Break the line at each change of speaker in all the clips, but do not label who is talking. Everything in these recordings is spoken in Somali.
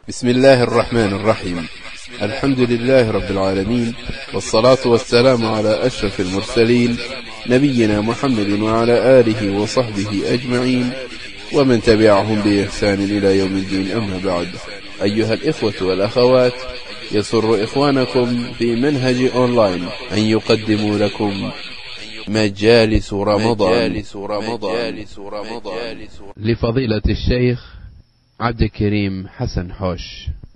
بسم الله الرحمن الرحيم الحمد لله رب العالمين والصلاة والسلام على أشرف المرسلين نبينا محمد وعلى آله وصحبه أجمعين ومن تبعهم بإحسان إلى يوم الدين أما بعد أيها الإخوة والأخوات يسر إخوانكم في منهج أونلاين أن يقدموا لكم مجالس رمضان مجالس رمضان لفضيلة الشيخ عبد الكريم حسن حوش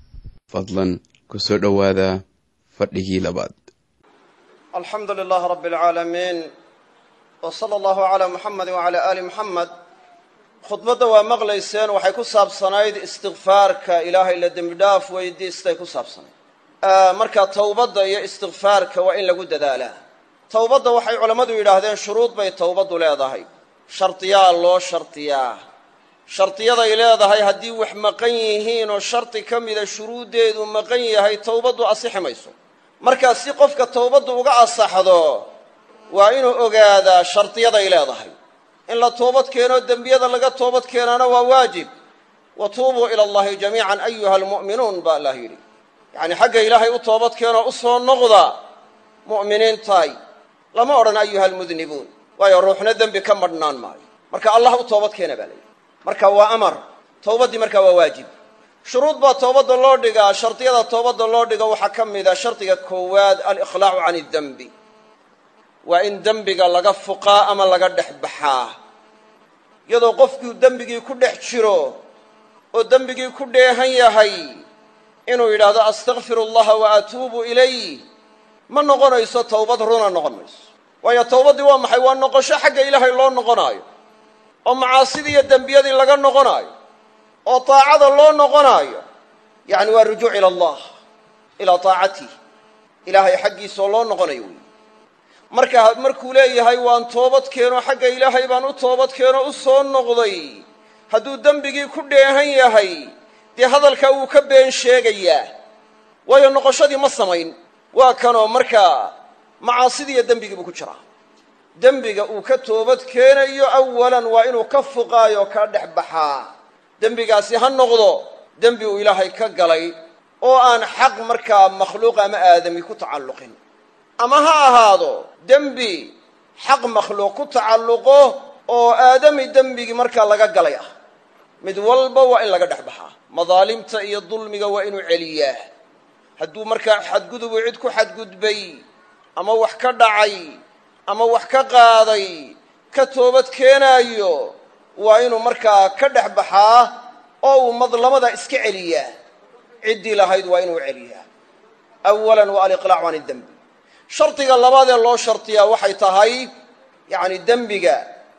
fadlan ku soo dhowaada fadhigii labaad
alxamdu lilaah rab اlcaalamiin w sala allahu calaa muxamedi wacalaa aali muxamed khudbadda waa maqlayseen waxay ku saabsanayd istikfaarka ilaahay la dembi dhaaf weydiistay ku saabsanayd marka towbadda iyo istikfaarka waa in lagu dadaalaa towbadda waxay culammadu yidhaahdeen shuruud bay towbaddu leedahay shardiyaa loo shardiyaa shardiyaday leedahay haddii wax maqan yihiin oo shardi ka mida shuruuddeedu maqan yahay towbaddu asixi mayso markaa si qofka towbaddu uga asaxdo waa inuu ogaadaa shardiyaday leedahay in la toobad keeno dembiyada laga toobad keenaana waa waajib wa tuubuu ila allahi jamiican ayuha almu'minuun baa allah yidhi yacnii xagga ilaahay u toobad keenoo u soo noqda mu'miniintaay lama odhan ayuha almudnibuun waayo ruuxna dembi ka madhnaan maayo marka allah u toobad keena baa layidhi marka waa amar towbaddii markaa waa waajib shuruud baa toobadda loo dhigaa shardiyada toobadda loo dhigo waxaa ka mid a shardiga koowaad alikhlaacu can idembi waa in dembiga laga fuqaa ama laga dhex baxaa iyadoo qofkuu dembigii ku dhex jiro oo dembigii ku dheehan yahay inuu yidhaahdo astakfiru allaha wa atuubu ilayh ma noqonayso towbad runa noqon mayso waayo towbaddii waa maxay waa noqosho xagga ilaahay loo noqonaayo oo macaasidii iyo dembiyadii laga noqonaayo oo taacada loo noqonaayo yacni waa rujuuc ila allah ilaa taacatih ilaahay xaggiisaoo loo noqonayo wey marka markuu leeyahay waan toobad keeno xagga ilaahay baan u toobad keeno u soo noqday hadduu dembigii ku dheehan yahay dee hadalkaa wuu ka been sheegayaa waayo noqoshadii ma samayn waa kanoo markaa macaasidiiyo dembigiibuu ku jiraa dembiga uu ka toobad keenayo awalan waa inuu ka fuqaayo ka dhex baxaa dembigaasi ha noqdo dembi uu ilaahay ka galay oo aan xaq markaa makhluuq ama aadami ku tacalluqin ama ha ahaado dembi xaq makhluuq ku tacalluqo oo aadami dembigii markaa laga galay ah mid walba waa in laga dhex baxaa madaalimta iyo dulmiga waa inuu celiyaa hadduu markaa xadgudubu cid ku xadgudbay ama wax ka dhacay ama wax ka qaaday ka toobad keenaayo waa inuu markaa ka dhex baxaa oo uu madlamada iska celiyaa ciddii lahayd waa inuu celiyaa awalan waa aliqlaacu can idembi shardiga labaad ee loo shardiyaa waxay tahay yacni dembiga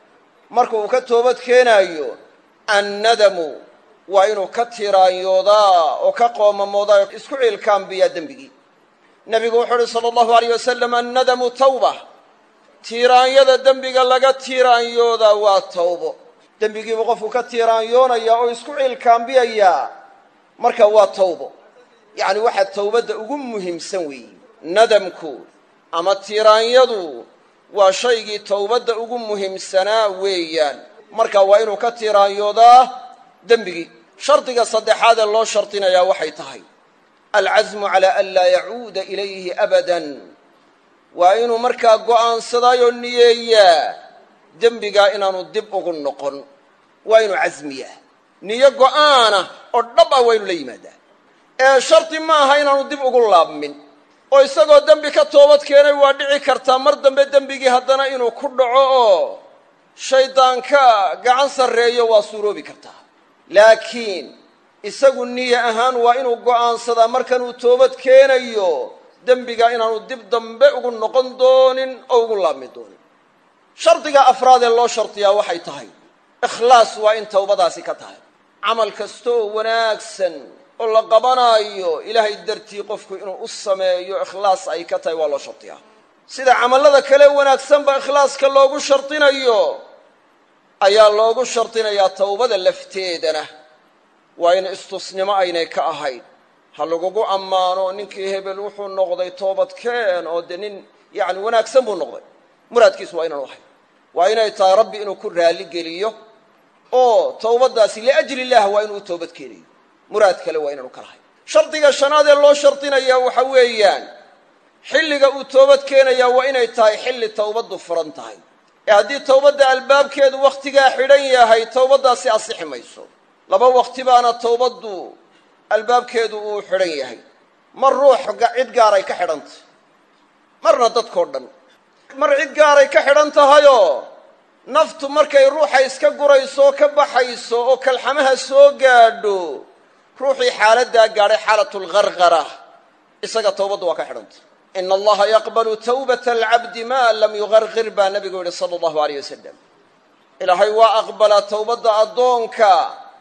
marka uu ka toobad keenaayo annadamu waa inuu ka tiraanyoodaa oo ka qoomamoodaa oo isku ciilkaambiyaa dembigii nebigu wuxuu uhi sala allahu alayh wasalam annadamu tawba tiiraanyada dembiga laga tiiraanyoodaa waa tawbo dembigiibuu qofku ka tiiraanyoonayaa oo isku ciilkaambiyayaa marka waa tawbo yacni waxaa towbadda ugu muhiimsan weeyi nadamku ama tiiraanyadu waa shaygii towbadda ugu muhiimsanaa weeyaan marka waa inuu ka tiiraanyoodaa dembigii shardiga saddexaad ee loo shardinayaa waxay tahay alcasmu calaa an laa yacuuda ilayhi abadan waa inuu markaa go'aansadaayoo niyeeyaa dembigaa inaanu dib ugu noqon waa inuu casmiyaa niyo go'aana oo dhab ah waa inu la yimaadaa ee shardi ma aha inaanu dib ugu laabmin oo isagoo dembi ka toobad keenay waa dhici kartaa mar dambe dembigii haddana inuu ku dhaco oo shayddaanka gacan sarreeyo waa suuroobi kartaa laakiin isagu niye ahaan waa inuu go'aansadaa markanuu toobad keenayo dembiga inaanu dib dambe ugu noqon doonin oo ugu laabmi doonin shardiga afraad ee loo shardiyaa waxay tahay ikhlaas waa in towbadaasi ka tahay camal kasta oo wanaagsan oo la qabanaayo ilaahay dartii qofku inuu u sameeyo ikhlaas ay ka tahay waa loo shardiyaa sida camallada kale wanaagsanba ikhlaaska loogu shardinayo ayaa loogu shardinayaa towbada lafteedana waa in istusnimo aynay ka ahayn ha lagugu ammaano ninkii hebel wuxuu noqday toobadkeen oo dee nin yacni wanaagsan buu noqday muraadkiisu waa inaanu ahayn waa inay tahay rabbi inuu ku raalli geliyo oo towbaddaasi liajli illah waa inuu u toobad keenayo muraad kale waa inaanu ka lahayn shardiga shanaad ee loo shardinayaa waxa weeyaan xilliga uu toobad keenayaa waa inay tahay xilli towbaddu furan tahay ee haddii towbadda albaabkeedu wakhtigaa xidhan yahay towbaddaasi asixi mayso laba wakhti baana towbaddu albaabkeedu uu xidhan yahay mar ruux cid gaaray ka xidhantah marna dadkao dhan mar cid gaaray ka xidhan tahayoo naftu markay ruuxa iska gurayso oo ka baxayso oo kalxamaha soo gaadho ruuxii xaaladdaa gaadhay xaalatulgargara isaga towbaddu waa ka xidhantah ina allaha yaqbalu tawbata alcabdi maa lam yugargir baa nabigu yidhi sala allahu aleyh wasalam ilaahay waa aqbalaa towbadda addoonka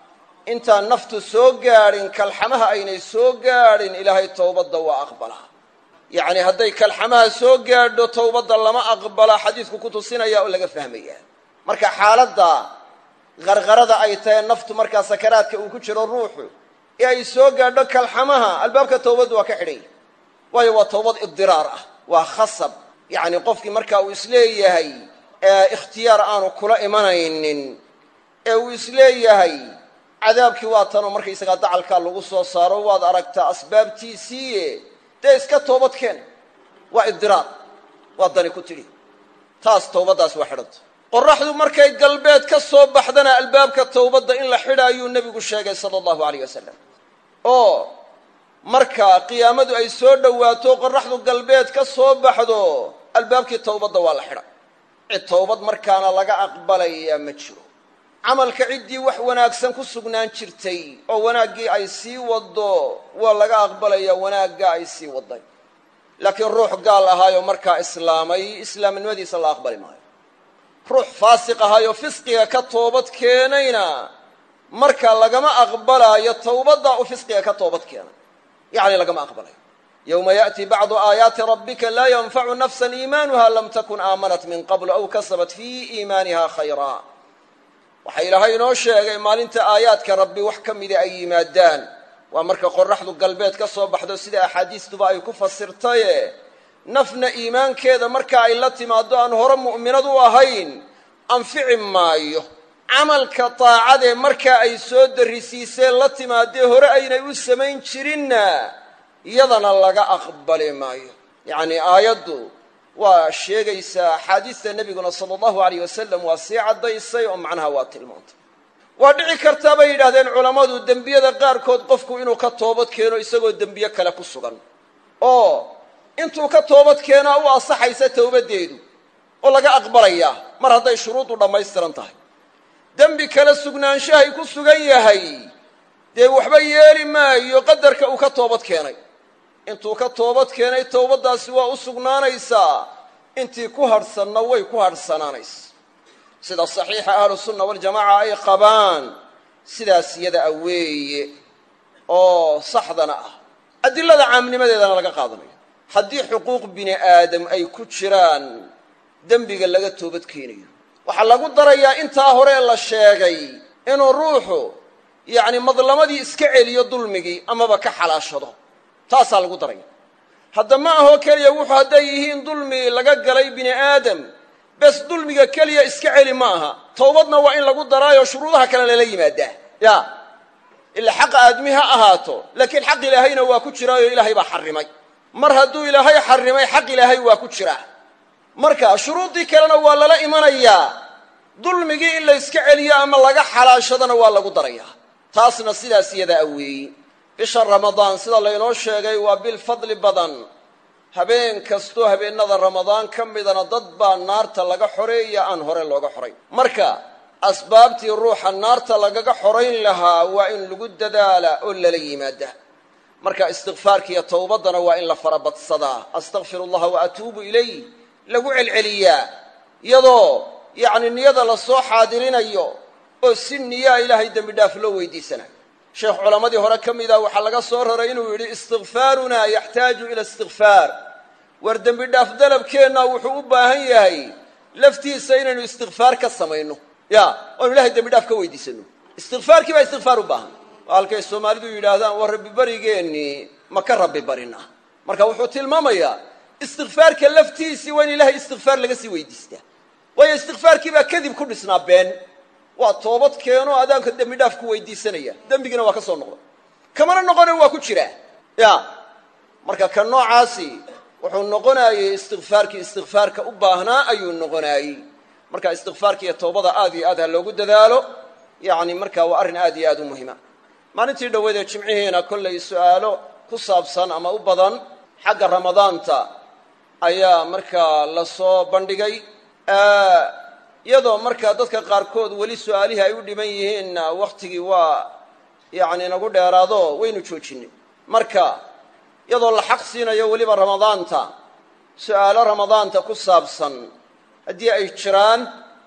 intaan naftu soo gaadhin kalxamaha aynay soo gaadhin ilaahay towbadda waa aqbalaa yacni hadday kalxamaha soo gaadho towbadda lama aqbalaa xadiidku ku tusinaya oo laga fahmaya marka xaaladda qarqarada ay tahay naftu markaa sakaraadka uu ku jiro ruuxu ee ay soo gaadho kalxamaha albaabka towbaddu waa ka xidhan yahy waayo waa towbad ibdiraar ah waa khasab yacni qofkii marka uu isleeyahay ikhtiyaar aanu kula imanaynin ee uu isleeyahay cadaabkii waa tanoo markaysagaa dacalkaa lagu soo saaro waad aragtaa asbaabtiisiiye dee iska toobad keen waa ibdiraar waa dani ku tidhi taas towbaddaas waa xidhanta qorraxdu markay galbeed ka soo baxdana albaabka towbadda in la xidhaayuu nebigu sheegay sala allahu aleyh wasalam oo marka qiyaamadu ay soo dhowaato qorraxdu galbeed ka soo baxdo albaabkii towbadda waa la xidha cid towbad markaana laga aqbalayaa ma jiro camalka ciddii wax wanaagsan ku sugnaan jirtay oo wanaaggii ay sii waddo waa laga aqbalayaa wanaagga ay sii wadday laakiin ruux gaal ahaayoo markaa islaamay islaamnimadiisa la aqbali maayo ruux faasiq ahaayoo fisqiga ka toobad keenayna marka lagama aqbalaayo towbaddaa u fisqiga ka toobad keenay yacni lagama aqbalayo yowma yaأti bacdu aayaati rabbika laa yanfacu nafsa iimaanuha lam takun aamanat min qabl aw kasabat fii iimaaniha khayra waxaa ilaahay inoo sheegay maalinta aayaadka rabbi wax ka mida ay yimaadaan waa marka qorraxdu galbeed ka soo baxdo sida axaadiistuba ay ku fasirtaye nafna iimaankeeda marka ay la timaaddo aan hore mu'minad u ahayn anfici maayo camalka daacadee markaa ay soo darrisiiseen la timaadee hore aynay u samayn jirinna iyadana laga aqbali maayo yacnii aayaddu waa sheegaysaa axaadiista nebiguna sala allahu alayh wasalam waa sii caddaysay oo macnaha waa tilmaantay waa dhici kartaa bay yidhahdeen culammadu dembiyada qaarkood qofku inuu ka toobad keeno isagoo dembiye kale ku sugan oo intuu ka toobad keenaa u asaxaysa towbaddeedu oo laga aqbalayaa mar hadday shuruudu dhammaystiran tahay dembi kale sugnaanshahay ku sugan yahay dee waxba yeeli maayo qadarka uu ka toobad keenay intuu ka toobad keenay towbaddaasi waa u sugnaanaysaa intii ku hadhsanna way ku hadhsanaanaysa sida saxiixa ahlusunna waljamaaca ay qabaan sidaas yada a weeye oo saxdana ah adilada caamnimadeedana laga qaadanayo haddii xuquuq bini aadam ay ku jiraan dembiga laga toobad keenayo waxaa lagu darayaa intaa horee la sheegay inuu ruuxu yacni madlamadii iska celiyo dulmigii amaba ka xalaashado taasaa lagu daraya hadda ma ahoo keliya wuxuu hadday yihiin dulmi laga galay bini aadam bes dulmiga keliya iska celi ma aha towbadna waa in lagu daraayo shuruudaha kale lala yimaadaa ya ilaa xaqa aadmi ha ahaato laakiin xaq ilaahayna waa ku jiraayo ilaahay baa xarrimay mar hadduu ilaahay xarrimay xaq ilaahay waa ku jiraa marka shuruuddii kalena waa lala imanayaa dulmigii in la yska celiyo ama laga xalaashadana waa lagu darayaa taasna sidaas iyadaa weeyi bisha ramadaan sida laynoo sheegay waa bil fadli badan habeen kastoo habeennada ramadaan ka midana dad baa naarta laga xoreeya aan hore looga xorayn marka asbaabtii ruuxa naarta lagaga xorayn lahaa waa in lagu dadaala oo lala yimaada marka istikfaarka iyo towbaddana waa in la farabadsadaa astakfir allaha wa atuubu ilayh lagu celceliyaa iyadoo yacni niyada la soo xaadirinayo oo si niyaa ilaahay dembi dhaaf loo weydiisanayo sheekh culammadii hore ka mida waxaa laga soo raray inuu yidhi istikfaarunaa yaxtaaju ila istikfaar war dembi dhaaf dalabkeenna wuxuu u baahan yahay laftiisa inaynu istikfaar ka samayno ya oanu ilahay dembi dhaaf ka weydiisano istikfaarkii baa istikfaar u baahan oo halkay soomaalidu yidhaahdaan war rabbi barigeennii ma ka rabbi barina marka wuxuu tilmaamayaa istikfaarka laftiisii waa in ilahay istikfaar laga sii weydiistaa waayo istikfaarkii baa kadib ku dhisnaa been waa toobad keeno adaanka dembi dhaaf ku weydiisanaya dembigina waa ka soo noqda kamana noqone waa ku jiraa ya marka ka noocaasi wuxuu noqonaayey istikfaarkii istikfaarka u baahnaa ayuu noqonaayey marka istikfaarka iyo towbada aad iyo aad ha loogu dadaalo yacni marka waa arrin aad iyo aad u muhima maalintii dhoweedee jimcihiina kollay su'aalo ku saabsan ama u badan xagga ramadaanta ayaa markaa la soo bandhigay iyadoo markaa dadka qaarkood weli su'aalihii ay u dhiban yihiinna wakhtigii waa yacni nagu dheeraado waynu joojinay marka iyadoo la xaq siinayo weliba ramadaanta su'aalo ramadaanta ku saabsan haddii ay jiraan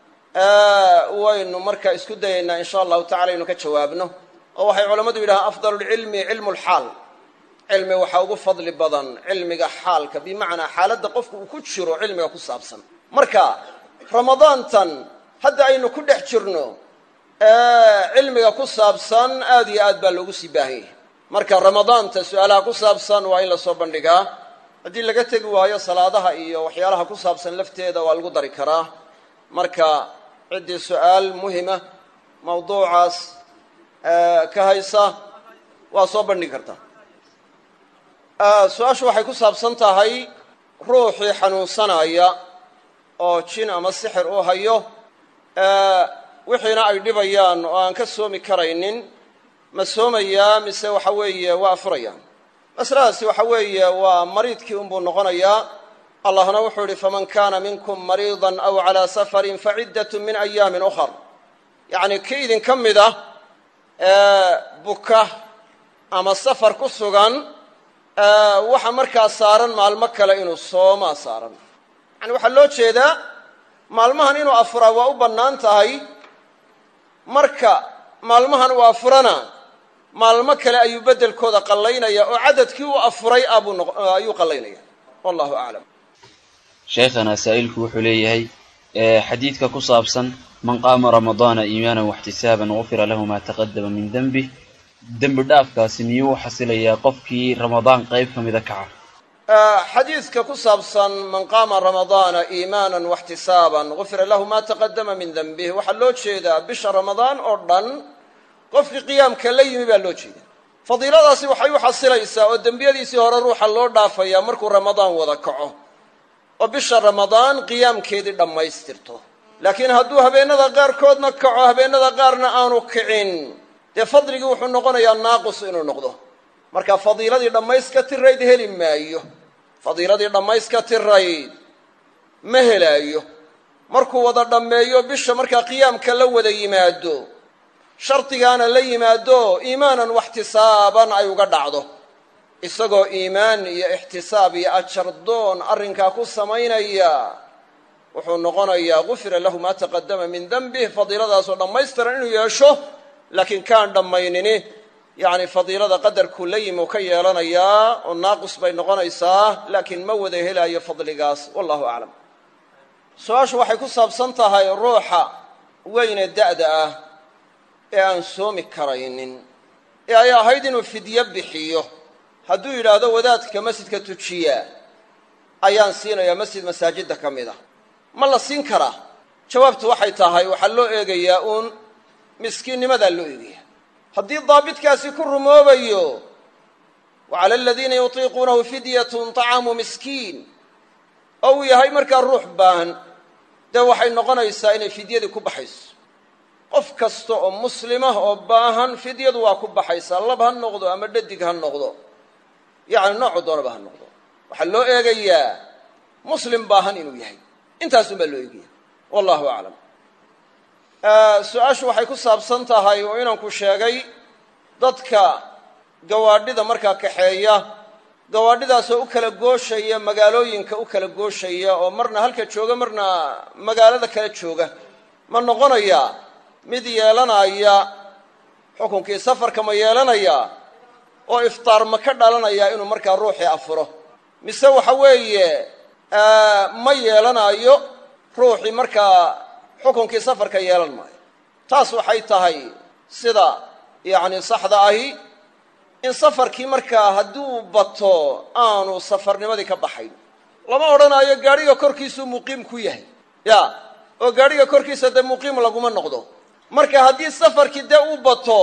waynu markaa isku dayaynaa in sha allahu tacala inu ka jawaabno oo waxay culammadu yidhahaan afdal lcilmi cilmu lxaal cilmi waxaa ugu fadli badan cilmiga xaalka bimacnaa xaaladda qofku uu ku jiro cilmiga ku saabsan marka ramadaantan hadda aynu ku dhex jirno cilmiga ku saabsan aad iyo aad baa loogu sii baahan yahay marka ramadaanta su-aalaha ku saabsan waa in la soo bandhigaa haddii laga tegi waayo salaadaha iyo waxyaalaha ku saabsan lafteeda waa lagu dari karaa marka ciddii su-aal muhima mawduucaas ka haysa waa soo bandhigi kartaa su-aashu waxay ku saabsan tahay ruuxii xanuunsanaya oo jin ama sixir uu hayo wixiina ay dhibayaan oo aan ka soomi karaynin ma soomayaa mise waxa weeye waa afurayaan masaladaasi waxa weeye waa mariidkii unbuu noqonayaa allahna wuxuu idhi faman kana minkum mariidan aw calaa safarin faciddatun min ayaamin ukhar yacni kii idinka mid ah buka ama safar ku sugan waxa markaa saaran maalmo kale inuu soomaa saaran yani waxaa loo jeedaa maalmahan inuu afuraa waa u bannaan tahay marka maalmahan uu afurana maalmo kale ayuu beddelkooda qallaynaya oo cadadkii uu afuray ayuu qallaynaya wallahu aclam
sheekhana saa'ilku wuxuu leeyahay xadiidka ku saabsan man qaama ramadaana iimaanan waxtisaaban gufira lahu maa taqadama min dembih dembi dhaafkaasi miyuu u xasilayaa qofkii ramadaan qayb ka mida kaca
xadiidka ku saabsan man qaama ramadaana iimaanan waxtisaaban gufira lahu maa taqadama min dembih waxaa loo jeedaa bisha ramadaan oo dhan qofkii qiyaamka la yimi baa loo jeeda fadiiladaasi waxay u xasilaysaa oo dembiyadiisii hore ruuxa loo dhaafayaa markuu ramadaan wada kaco oo bisha ramadaan qiyaamkeedii dhammaystirto laakiin hadduu habeennada qaarkoodna kaco habeennada qaarna aanu kicin dee fadligii wuxuu noqonayaa naaqus inuu noqdo marka fadiiladii dhammayska tirayd heli maayo fadiiladii dhammayska tirayd ma helaayo markuu wada dhammeeyo bisha markaa qiyaamka la wada yimaado shardigaana la yimaado iimaanan waxtisaaban ay uga dhacdo isagoo iimaan iyo ixtisaab iyo ajardoon arrinkaa ku samaynaya wuxuu noqonayaa gufira lahu maa taqadama min dembih fadiiladaasoo dhammaystiran inuu yeesho laakiin kaan dhammaynini yacni fadiilada qadarkuu la yimi uu ka yeelanayaa oo naaqus bay noqonaysaa laakiin ma wada helaayo fadligaas wallahu aclam su-aashu waxay ku saabsan tahay ruuxa weyne da'da ah ee aan soomi karaynin ee ay ahayd inuu fidyo bixiyo hadduu yidhaahdo wadaadka masjidka tujiya ayaan siinayaa masjid masaajidda ka mid a ma la siin karaa jawaabtu waxay tahay waxaa loo eegayaa uun miskiinnimadaa loo eegaya haddii daabitkaasi ku rumoobayo wa cala aladiina yutiiquunahu fidyatun طacaamu miskiin oo uu yahay markaa ruux baahan dee waxay noqonaysaa inay fidyadii ku baxayso qof kasta oo muslimah oo baahan fidyadu waa ku baxaysaa lab ha noqdo ama dhadig ha noqdo yacni noocu doonaba ha noqdo waxaa loo eegayaa muslim baahan inuu yahay intaasun baa loo eegaya wallahu aclam su-aashu waxay ku saabsan tahay oo inanku sheegay dadka gawaadhida markaa kaxeeya gawaadhidaasoo u kala gooshaya magaalooyinka u kala gooshaya oo marna halka jooga marna magaalada kala jooga ma noqonayaa mid yeelanaya xukunkii safarka ma yeelanaya oo iftaar ma ka dhalanaya inuu markaa ruuxii afuro mise waxa weeye ma yeelanayo ruuxii markaa xukunkii safarka yeelan maayo taas waxay tahay sida yacni saxda ahi in safarkii markaa hadduu bato aanu safarnimadii ka baxayn lama odhanaayo gaadhiga korkiisuu muqiim ku yahay ya oo gaadhiga korkiisa dee muqiim laguma noqdo marka haddii safarkii dee u bato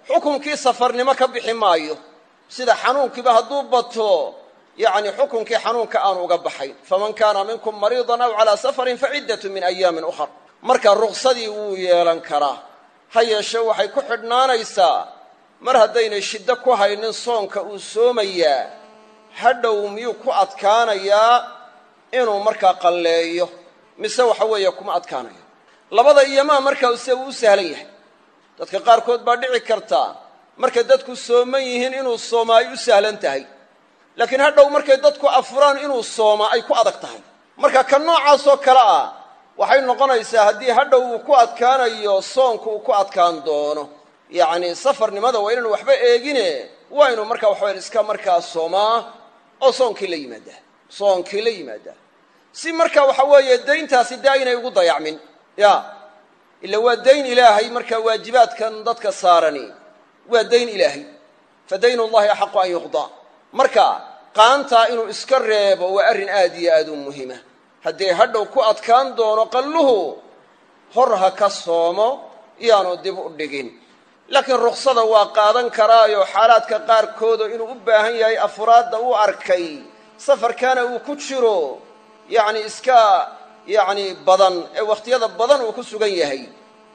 xukunkii safarnimo ka bixi maayo sida xanuunkiiba hadduu bato yacni xukunkii xanuunka aanu uga baxayn faman kaana minkum mariidan aw calaa safarin faciddatu min ayaamin ukhar marka ruqsadii wuu yeelan karaa ha yeeshe waxay ku xidhnaanaysaa mar haddaynay shiddo ku haynin soonka uu soomayaa hadhow miyuu ku adkaanayaa inuu markaa qalleeyo mise waxa weeye kuma adkaanayo labada iyomaa markaa se uu u sahlan yahay dadka qaarkood baa dhici karta markay dadku sooman yihiin inuu soomaa ay u sahlan tahay laakiin hadhow markay dadku afuraan inuu soomaa ay ku adag tahay marka ka noocaasoo kale ah waxay noqonaysaa haddii hadhow uu ku adkaanayo soonku uu ku adkaan doono yacni safarnimada waa inaanu waxba eegine waa inuu markaa waxawayan iska markaa soomaa oo soonkii la yimaadaa soonkii la yimaadaa si marka waxa weeye dayntaasi dee aynay ugu dayacmin ya ila waa dayn ilaahay markaa waajibaadkan dadka saarani waa dayn ilaahay fa dayn ullahi axaqu an yuqdaa marka qaantaa inuu iska reebo waa arrin aad iyo aad u muhima haddii hadhow ku adkaan doono qalluhu hor ha ka soomo iyaanu dib u dhigin laakiin ruksada waa qaadan karaayo xaalaadka qaarkoodo inuu u baahan yahay afuraadda uu arkay safarkaana uu ku jiro yacni iska yacni badan ee wakhtiyada badan uu ku sugan yahay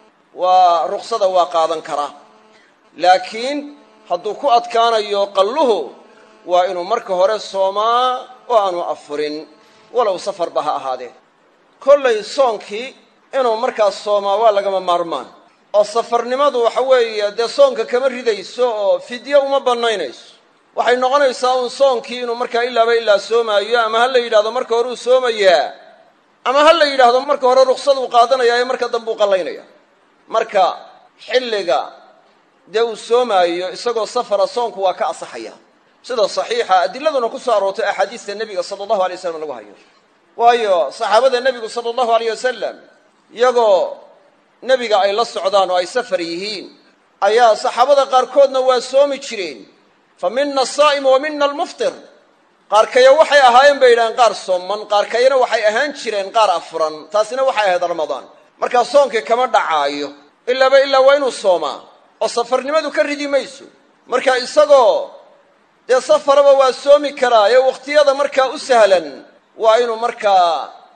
waa ruksada waa qaadan karaa laakiin hadduu ku adkaanayo qalluhu waa inuu marka hore soomaa oo aanu afurin walow safarba ha ahaadee kollay soonkii inuu markaas soomaa waa lagama maarmaan oo safarnimadu waxa weeye dee soonka kama ridayso oo fidyo uma bannaynayso waxay noqonaysaa uun soonkii inuu markaa ilaaba ilaa soomaayo ama ha la yidhahdo marka hore uu soomayaa ama ha la yidhaahdo marka hore ruksadu qaadanayaa ee marka dambe uu qallaynaya marka xilliga dee uu soomaayo isagoo safara soonku waa ka asaxaya sida saxiixa adiladuna ku soo aroortay axaadiista nebiga sala allahu alay waslam lagu hayo waayo saxaabada nebigu sala allahu aleyh wasalam iyagoo nebiga ay la socdaan oo ay safar yihiin ayaa saxaabada qaarkoodna waa soomi jireen fa mina asaa'imu wa mina almuftir qaarkaya waxay ahaayeen bay yidhaaheen qaar sooman qaarkayana waxay ahaan jireen qaar afuran taasina waxay ahayd ramadaan markaa soonkii kama dhacaayo ilaaba ilaa waa inuu soomaa oo safarnimadu ka ridi mayso marka isagoo dee safaraba waa soomi karaa ee wakhtiyada markaa u sahlan waa inuu markaa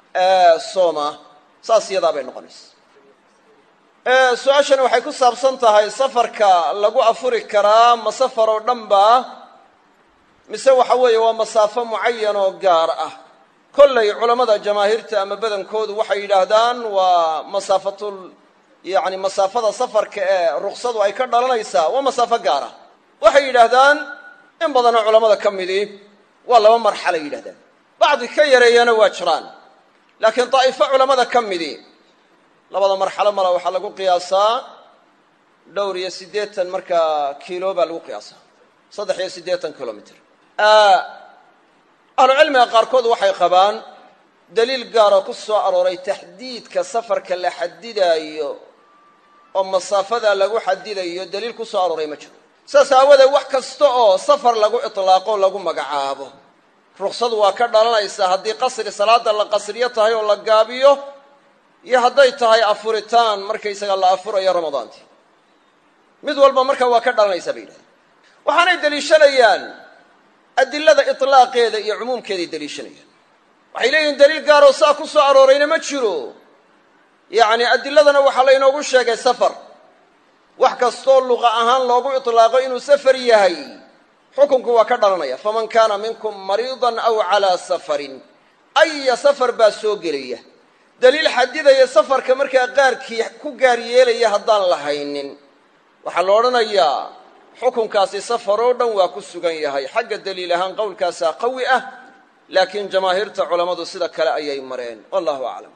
soomaa saas iyadaa bay noqonaysa su-aashani waxay ku saabsan tahay safarka lagu afuri karaa ma safar oo dhan ba mise waxa weeye waa masaafo mucayan oo gaar ah kollay culammada jamaahiirta ama badankoodu waxay yidhaahdaan waa masaafatul yacni masaafada safarka ee ruksadu ay ka dhalanaysaa waa masaafo gaar ah waxay yidhaahdaan in badanoo culammada ka midii waa laba marxalay yidhahdaan bacdi ka yareeyana waa jiraan laakiin daa'ifo culammada ka midii labada marxalo mala waxaa lagu qiyaasaa dhowr iyo siddeetan markaa kiilo baa lagu qiyaasaa saddex iyo siddeetan kilomitr ahlucilmiga qaarkood waxay qabaan daliil gaaroo ku soo arooray taxdiidka safarka la xadidaayo oo masaafada lagu xadidayo daliil ku soo arooray ma jiro saas aawadeed wax kasta oo safar lagu itlaaqo lagu magacaabo ruksadu waa ka dhalanaysaa haddii qasri salaada la qasriyo tahay oo la gaabiyo iyo hadday tahay afuritaan markaysaga la afurayo ramadaantii mid walba marka waa ka dhalanaysaa bay yidhahdeen waxaanay deliishanayaan adilada itlaaqeeda iyo cumuumkeeday deliishanayaan waxay leeyihin daliil gaaroo saa ku soo aroorayna ma jiro yacni adiladana waxaa laynoogu sheegay safar wax kastoo luqa ahaan loogu itlaaqo inuu safar yahay xukunku waa ka dhalanaya faman kaana minkum mariidan aw calaa safarin aya safar baa soo gelaya daliil xadidaya safarka markaa qaarkii ku gaar yeelaya haddaan la haynin waxaa la odhanayaa xukunkaasi safar oo dhan waa ku sugan yahay xagga daliil ahaan qowlkaasaa qawi ah laakiin jamaahiirta culammadu sida kale ayay mareen wallahu aclam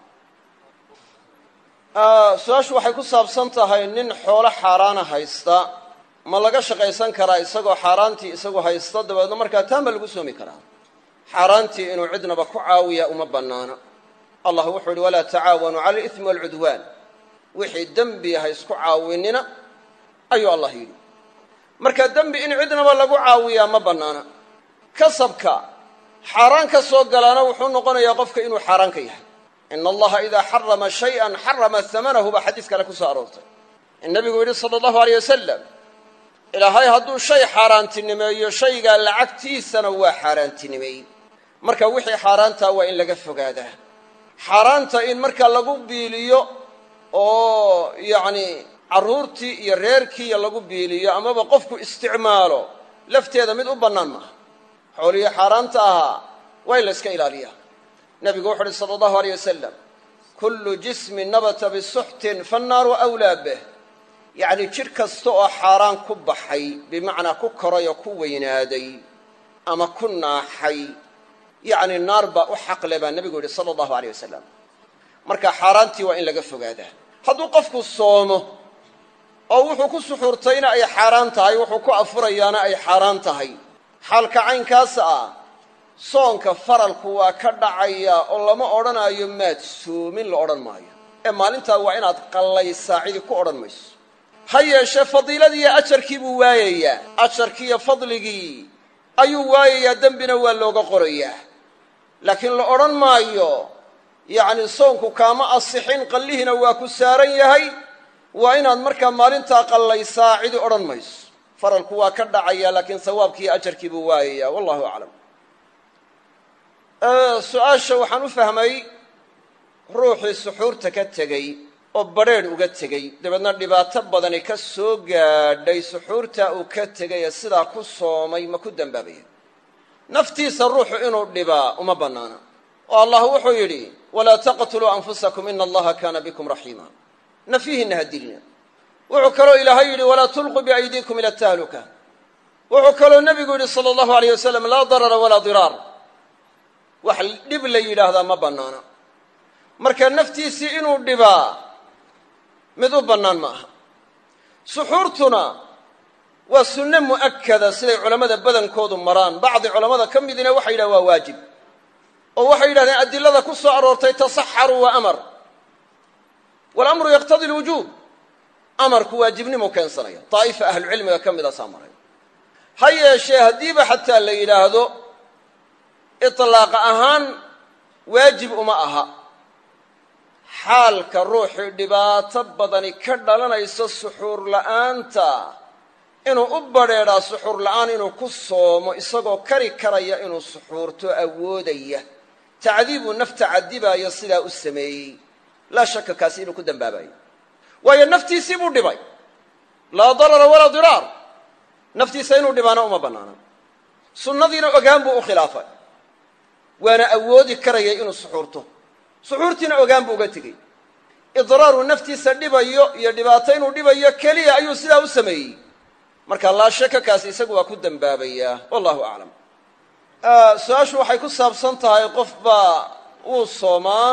su-aashu waxay ku saabsan tahay nin xoolo xaaraana haysta ma laga shaqaysan karaa isagoo xaaraantii isagu haysta dabeedna markaa taan ba lagu soomi karaa xaaraantii inuu cidnaba ku caawiya uma bannaana allah wuxuu yidhi walaa tacaawanuu cala alismi waalcudwaan wixii dembi ha isku caawinina ayuu allah yidhi marka dembi in cidnaba lagu caawiyaa ma bannaana kasabka xaaraan ka soo galaana wuxuu noqonayaa qofka inuu xaaraan ka yahay ina allaha idaa xarama shayan xarama hamanahu baa xadiis kale ku soo aroortay in nabigu yidhi sala allahu aleyh wasalam ilaahay hadduu shay xaaraantinimeeyo shaygaa lacagtiisana waa xaaraantinimeey marka wixii xaaraantaa waa in laga fogaadaa xaaraanta in marka lagu biiliyo oo yacni carruurtii iyo reerkiiya lagu biiliyo amaba qofku isticmaalo lafteeda mid u bannaan maaha xoolihii xaaraanta ahaa waa in la iska ilaaliyaa nebigu wuxu uhi sala allahu aleyh wasalam kullu jismin nabata bisuxtin fannaaru awlaa bih yacni jidh kasta oo xaaraan ku baxay bimacnaa ku koray oo ku weynaaday ama ku naaxay yacni naar baa u xaqle baa nebigu yidhi sala allahu aleyh wasalam marka xaaraantii waa in laga fogaadaa hadduu qofku soomo oo wuxuu ku suxuurtayna ay xaaraan tahay wuxuu ku afurayaana ay xaaraan tahay xaalka caynkaas ah soonka faralku waa ka dhacaya oo lama odhanaayo maad soomin la odhan maayo ee maalintaa waa inaad qallaysaa cidi ku odhan mayso ha yeeshee fadiiladii iyo ajarkii buu waayayaa ajarkii iyo fadligii ayuu waayayaa dembina waa looga qorayaa laakiin la odhan maayo yacni soonku kaama asixin qallihiina waa ku saaran yahay waa inaad markaa maalintaa qallaysaa cidi odhan mayso faralku waa ka dhacaya laakiin sawaabkii iyo ajarkii buu waayayaa wallahu aclam su-aasha waxaan u fahmay ruuxii suxuurta ka tegey oo badrheedh uga tegey dabeedna dhibaato badani ka soo gaadhay suxuurtaa uu ka tegay ee sidaa ku soomay ma ku dembaabaya naftiisa ruuxu inuu dhibaa uma bannaana oo allah wuxuu yidhi walaa taqtuluu anfusakum ina allaha kaana bikum raxiima nafyihiinna ha dilina wuxuu kaloo ilaahay yidhi walaa tulquu biaydiikum ila tahluka wuxuu kaloo nebigu yidhi sala allahu aleyh wasalam laa darara walaa diraar wax dhib la yidhaahdaa ma bannaana marka naftiisii inuu dhibaa mid u bannaan ma aha suxuurtuna waa sunne mu'akada siday culammada badankoodu maraan bacdi culammada ka midina waxay yidhahen waa waajib oo waxay yidhahdeen adilada ku soo aroortay tasaxaruu waa amar walamru yaqtadi lwujuub amarku waajibnimu keensanaya daa'ifa ahlucilmiga ka mida saa maray ha yeeshee haddiiba xataa la yidhaahdo iطlaaqa ahaan waajib uma aha xaalka ruuxii dhibaato badani ka dhalanayso suxuur la'aanta inuu u badrheedhaa suxuur la'aan inuu ku soomo isagoo kari karaya inuu suxuurto awoodaya tacdiibuu nafta cadibaayo sidaa u sameeyey laa shaka kaasi inuu ku dembaabayo waayo naftiisii buu dhibay laa darara walaa diraar naftiisa inuu dhibaana uma bannaana sunnadiina ogaan buu u khilaafay waana awoodi karayay inuu suxuurto suxuurtiina ogaan buu uga tegey idraaruu naftiisa dhibayo iyo dhibaato inuu dhibayo keliya ayuu sidaa u sameeyey marka laa shaka kaasi isagu waa ku dembaabayaa wallahu aclam su-aashu waxay ku saabsan tahay qof baa wuu soomaa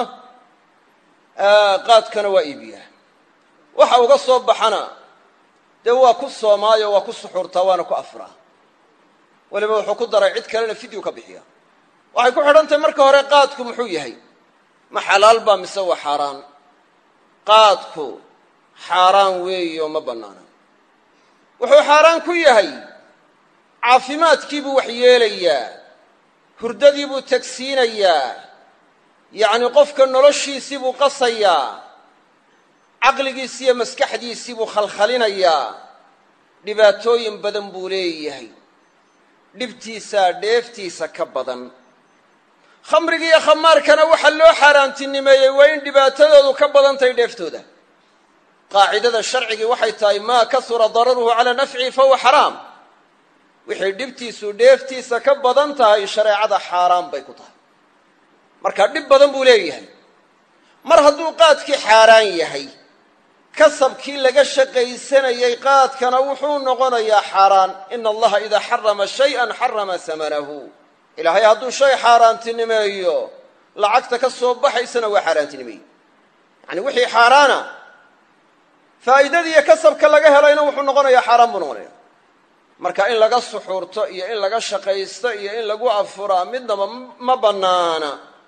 qaadkana waa iibiyaa waxa uga soo baxana dee waa ku soomaayo waa ku suxuurtaa waana ku afraa weliba wuxuu ku daray cid kalena fidyu ka bixiya waxay ku xidhan tahay marka hore qaadku muxuu yahay ma xalaal baa mise waa xaaraan qaadku xaaraan weeyo ma bannaana wuxuu xaaraan ku yahay caafimaadkiibuu wax yeelayaa hurdadiibuu tagsiinayaa yacni qofka noloshiisii buu qasayaa caqligiisi iyo maskaxdiisii buu khalkhalinayaa dhibaatooyin badan buu leeyahay dhibtiisaa dheeftiisa ka badan khamriga iyo khamaarkana waxaa loo xaaraantinimeeyey waa in dhibaatadoodu ka badan tahay dheeftooda qaacidada sharcigii waxay tahay maa kasura dararuhu calaa nafcihi fahuwa xaraam wixii dhibtiisu dheeftiisa ka badan tahay shareecada xaaraan bay ku tahay marka dhib badan buu leeyahay mar hadduu qaadkii xaaraan yahay kasabkii laga shaqaysanayey qaadkana wuxuu noqonayaa xaaraan ina allaha idaa xarama shayan xarama samanahu ilaahay hadduu shay xaaraantinimeeyo lacagta ka soo baxaysana waa xaaraantinimeeye yacni wixii xaaraana faa'iidadiiyo kasabka laga helayna wuxuu noqonayaa xaaraan buu noqonaya marka in laga suxuurto iyo in laga shaqaysto iyo in lagu afuraa midnaba ma bannaana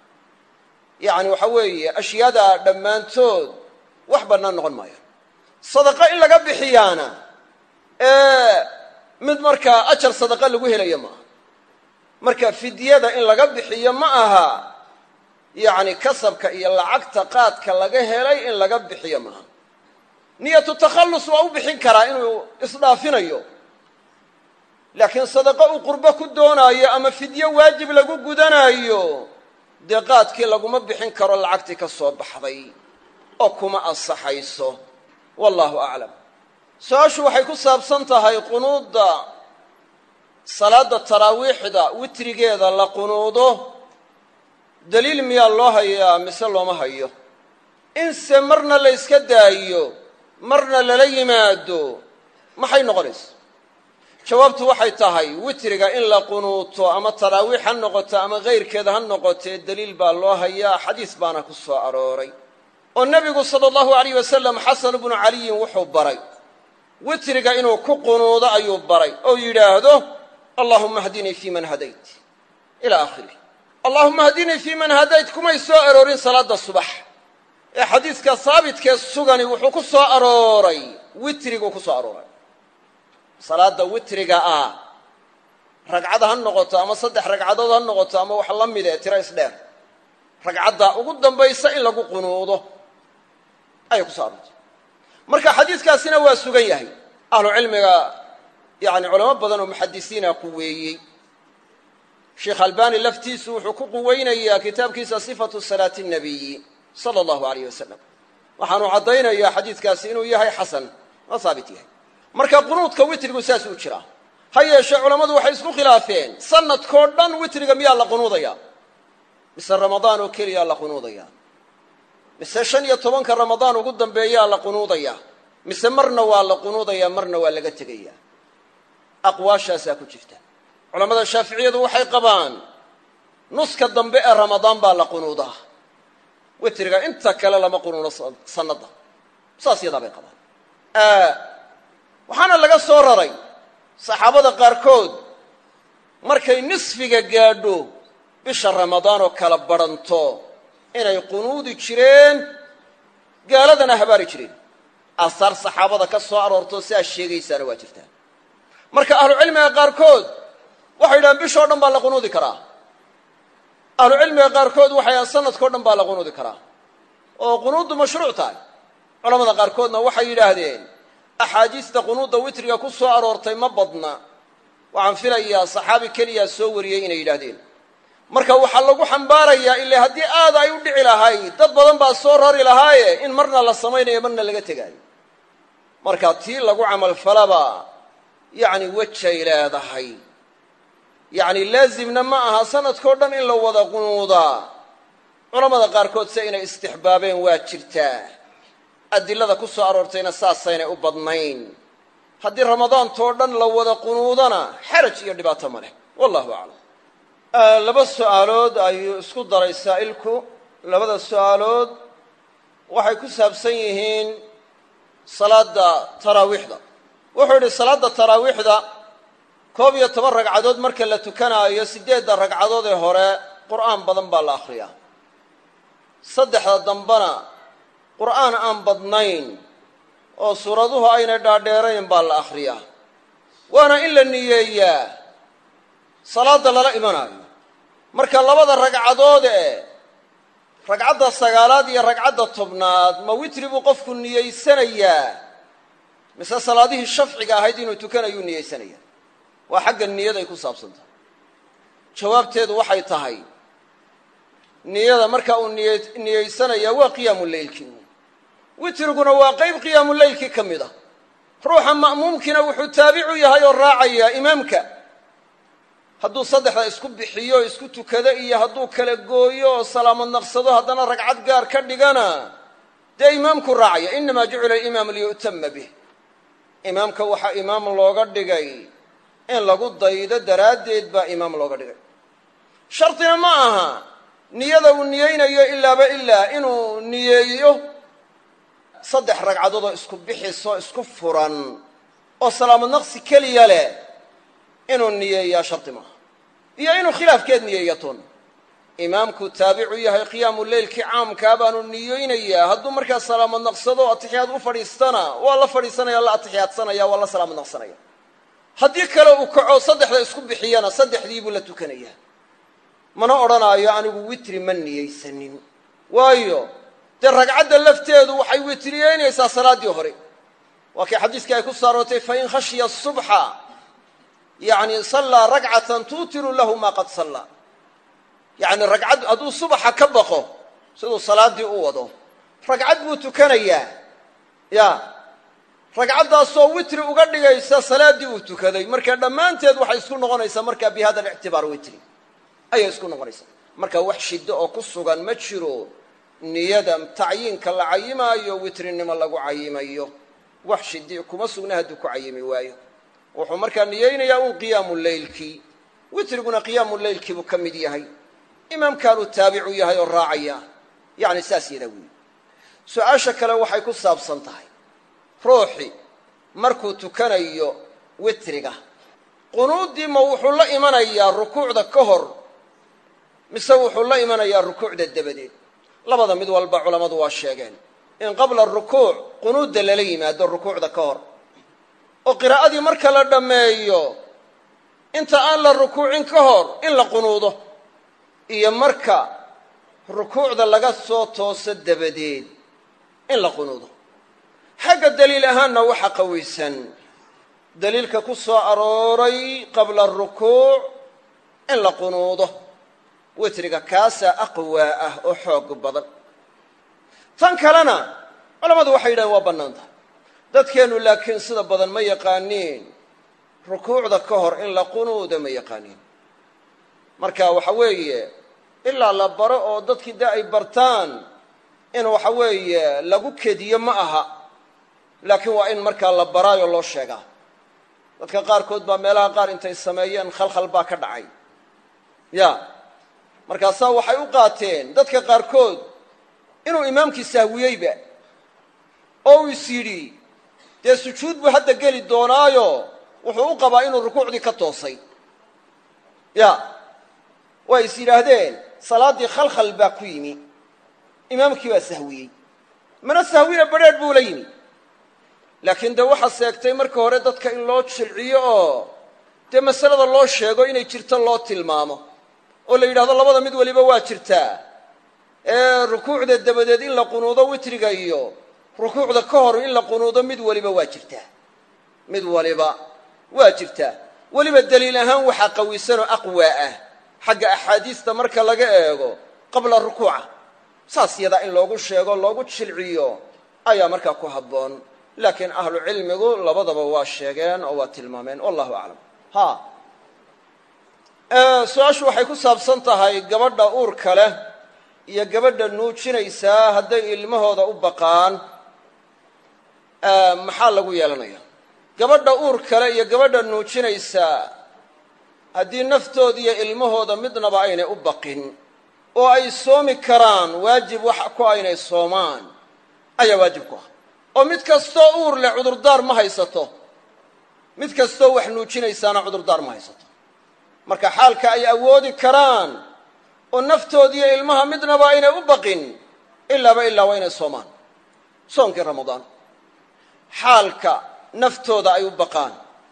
yacni waxa weeye ashyaada dhammaantood wax bannaan noqon maayo sadaqo in laga bixiyaana ee mid markaa ajar sadaqa lagu helayo maaha marka fidyada in laga bixiyo ma aha yacni kasabka iyo lacagta qaadka laga helay in laga bixiyo maaha niyatu takhallus waa u bixin karaa inuu isdhaafinayo laakiin sadaqo uu qurbo ku doonaayo ama fidyo waajib lagu gudanaayo dee qaadkii laguma bixin karo lacagtii ka soo baxday oo kuma ansaxayso wallaahu aclam su-aashu waxay ku saabsan tahay qunuudda salaadda taraawiixda witrigeeda la qunuudo daliil miyaa loo hayaa mise looma hayo inse marna la yska daayo marna lala yimaado maxay noqonaysa jawaabtu waxay tahay witriga in la qunuuto ama taraawiix ha noqoto ama kayrkeeda ha noqotee daliil baa loo hayaa xadiis baana ku soo arooray oo nebigu sala allahu alayh wasalam xasan bnu caliyin wuxuu baray witriga inuu ku qunuudo ayuu baray oo yidhaahdo allahuma hdinii fii man hadayt ila aakhirih allahuma hdinii fii man hadayt kumay soo aroorin salaadda subax ee xadiidka haabitkee sugani wuxuu ku soo arooray witriguu ku soo arooray salaadda witriga ah ragcada ha noqoto ama saddex ragcadood ha noqoto ama wax la mid ee tiro isdheer ragcadda ugu dambaysa in lagu qunuudo ayay ku soo aroortay marka xadiidkaasina waa sugan yahay ahlu cilmiga yani culamo badan oo muxadisiina quweeyey sheekh albani laftiisu wuxuu ku quweynayaa kitaabkiisa sifatu salaati nabiyi sala allahu alayh wasalam waxaanu caddaynayaa xadiidkaasi inuu yahay xasan oo haabit yahay marka qunuudka witrigu saas u jiraa ha yeeshee culammadu waxay isku khilaafeen sanadkoo dhan witriga miyaa la qunuudayaa mise ramadaan oo keliyaa la qunuudayaa mise shan iyo tobanka ramadaan ugu dambeeyaa la qunuudayaa mise marna waa la qunuudayaa marna waa laga tegayaa aqwaashaasaa ku jirta culammada shaaficiyadu waxay qabaan nuska dambe ee ramadaan baa la qunuudaa witriga inta kale lama qunuudo sanadda saas yadaa bay qabaan waxaana laga soo raray saxaabada qaarkood markay nisfiga gaadho bisha ramadaan oo kala badhanto inay qunuudi jireen gaaladana habaari jireen aasaar saxaabada ka soo aroorto sidaas sheegaysaana waa jirtaa marka ahlucilmiga qaarkood waxay yidhahaan bishoo dhan baa la qunuudi karaa ahlucilmiga qaarkood waxay yidhahaan sanadkao dhan baa la qunuudi karaa oo qunuuddu mashruuc tahay culamada qaarkoodna waxay yidhaahdeen axaadiista qunuudda witriga ku soo aroortay ma badna waxaan filayaa saxaabi keliyaa soo wariyey inay yidhaahdeen marka waxaa lagu xambaarayaa ile haddii aad ay u dhici lahayd dad badan baa soo rari lahaaye in marna la samaynayo marna laga tegaayo marka tii lagu camalfalaba yacni wejay leedahay yacni laazimna ma aha sanadkao dhan in la wada qunuudaa culammada qaarkood se inay istixbaabeen waa jirtaa adilada ku soo aroortayna saasaynay u badnayn haddii ramadaantoo dhan la wada qunuudana xaraj iyo dhibaato ma leh wallahu aclam laba su'aalood ayuu isku daray saa'ilku labada su'aalood waxay ku saabsan yihiin salaadda taraawiixda wuxuu yidhi salaadda taraawiixda koob iyo toban ragcadood marka la tukanaayo siddeedda ragcadood ee hore qur'aan badan baa la akhriyaa saddexda dambena qur'aan aan badnayn oo suuraduhu aynay dhaadheerayn baa la akhriyaa waana in la niyeeyaa salaadda lala imanaayo marka labada ragcadood ee ragcadda sagaalaad iyo ragcadda tobnaad ma witri buu qofku niyeysanayaa mise salaadihii shafciga ahayd inuu tukanayuu niyeysanayaa waa xagga niyaday ku saabsan tahay jawaabteedu waxay tahay niyada marka uu niy niyeysanayaa waa qiyaamu leylkii witriguna waa qayb qiyaamu leylkii ka mid a ruuxa ma'muumkiina wuxuu taabicu yahay oo raacayaa imaamka hadduu saddexda isku bixiyo isku tukado iyo hadduu kala gooyo oo salaamad naqsado haddana ragcad gaar ka dhigana dee imaamku raacaya innamaa jucila alimaamu liyu'tama bih imaamka waxaa imaam looga dhigay in lagu daydo daraaddeed baa imaam looga dhigay shardina ma aha niyada uu niyeynayo ilaaba ilaa inuu niyeeyo saddex ragcadood oo isku bixisoo isku furan oo salaamad naqsi keliya leh inuu niyeeyaa shardi maaha iyo inuu khilaafkeed niyeeyaton imaamku taabicu yahay qiyaamu leylkii caamkaa baanu niyeynayaa hadduu markaa salaamad naqsado atixiyaad u fadhiistana waa la fadhiisanaya la atixiyaadsanaya waa la salaamad naqsanaya haddii kale uu kaco saddexda isku bixiyana saddexdii buu la tukanayaa mana odhanaayo anigu witri ma niyeysanin waayo dee ragcadda lafteedu waxay witriyeynaysaa salaaddii hore waa kii xadiiskii ay ku saarootay fain khashiya subxa yacni sallaa ragcatan tuutiru lahu maa qad sallaa yacni ragcad hadduu subaxa ka baqo siduu salaaddii u wado ragcad buu tukanayaa ya ragcaddaasoo witri uga dhigaysa salaaddii uu tukaday marka dhammaanteed waxay isku noqonaysaa markaa bi hada alictibaar witri ayay isku noqonaysaa marka wax shiddo oo ku sugan ma jiro niyada tacyiinka la cayimaayo witrinimo lagu cayimayo wax shidi kuma sugna hadduu ku cayimi waayo wuxuu markaa niyeynayaa un qiyaamu leylkii witriguna qiyaamu leylkii buu ka mid yahay imaamkaanuu taabicu yahay oo raacaya yacni saas yadaa weyi su-aasha kale waxay ku saabsan tahay ruuxi markuu tukanayo witriga qunuuddii ma wuxuu la imanayaa rukuucda ka hor mise wuxuu la imanayaa rukuucda dabadeed labada mid walba culammadu waa sheegeen in qabla rukuuc qunuudda lala yimaado rukuucda ka hor oo qiraa'adii marka la dhammeeyo inta aan la rukuucin ka hor in la qunuudo iyo marka rukuucda laga soo tooso dabadeed in la qunuudo xagga daliil ahaanna waxa qawiysan daliilka ku soo arooray qabla rukuuc in la qunuudo witriga kaasaa aqwaa ah oo xoog badan tan kalena culammadu waxay yidhahen waa bannaan tahay dadkeennu laakiin sida badan ma yaqaaniin rukuucda ka hor in la qunuuda ma yaqaaniin marka waxa weeye ilaa la baro oo dadkii dee ay bartaan in waxa weeye lagu kediyo ma aha laakiin waa in markaa la baraayoo loo sheegaa dadka qaarkood baa meelaha qaar intay sameeyeen khalkhal baa ka dhacay ya markaasaa waxay u qaateen dadka qaarkood inuu imaamkii sahwiyeyba oo uu is yidhi dee sujuud buu hadda geli doonaayo wuxuu u qabaa inuu rukuucdii ka toosay ya way is yidhaahdeen salaaddii khalkhal baa ku yimi imaamkii baa sahwiyey mana sahwina badrheedh buu la yimi laakiin dee waxaa seegtay marka hore dadka in loo jilciyo oo dee masalada loo sheego inay jirto loo tilmaamo oo la yidhahdo labada mid waliba waa jirtaa ee rukuucda dabadeed in la qunuudo witriga iyo rukuucda ka hor in la qunuudo mid waliba waa jirtaa mid waliba waa jirtaa weliba daliil ahaan waxaa qawisanoo aqwaa ah xagga axaadiista marka laga eego qabla rukuuca saas yadaa in loogu sheego loogu jilciyo ayaa markaa ku habboon laakiin ahlu cilmigu labadaba waa sheegeen oo waa tilmaameen wallahu aclam ha su-aashu waxay ku saabsan tahay gabadha uurka leh iyo gabadha nuujinaysaa hadday ilmahooda u baqaan maxaa lagu yeelanaya gabadha uur kale iyo gabadha nuujinaysaa haddii naftooda iyo ilmahooda midnaba aynay u baqin oo ay soomi karaan waajib wax ku aynay soomaan ayaa waajib ku ah oo mid kastoo uur leh cudurdaar ma haysato mid kastoo wax nuujinaysaana cudurdaar ma haysato marka xaalka ay awoodi karaan oo naftoodiiyo ilmaha midnaba aynay u baqin ilaaba ilaa waa inay soomaan soonkii ramadaan xaalka naftooda ay u baqaan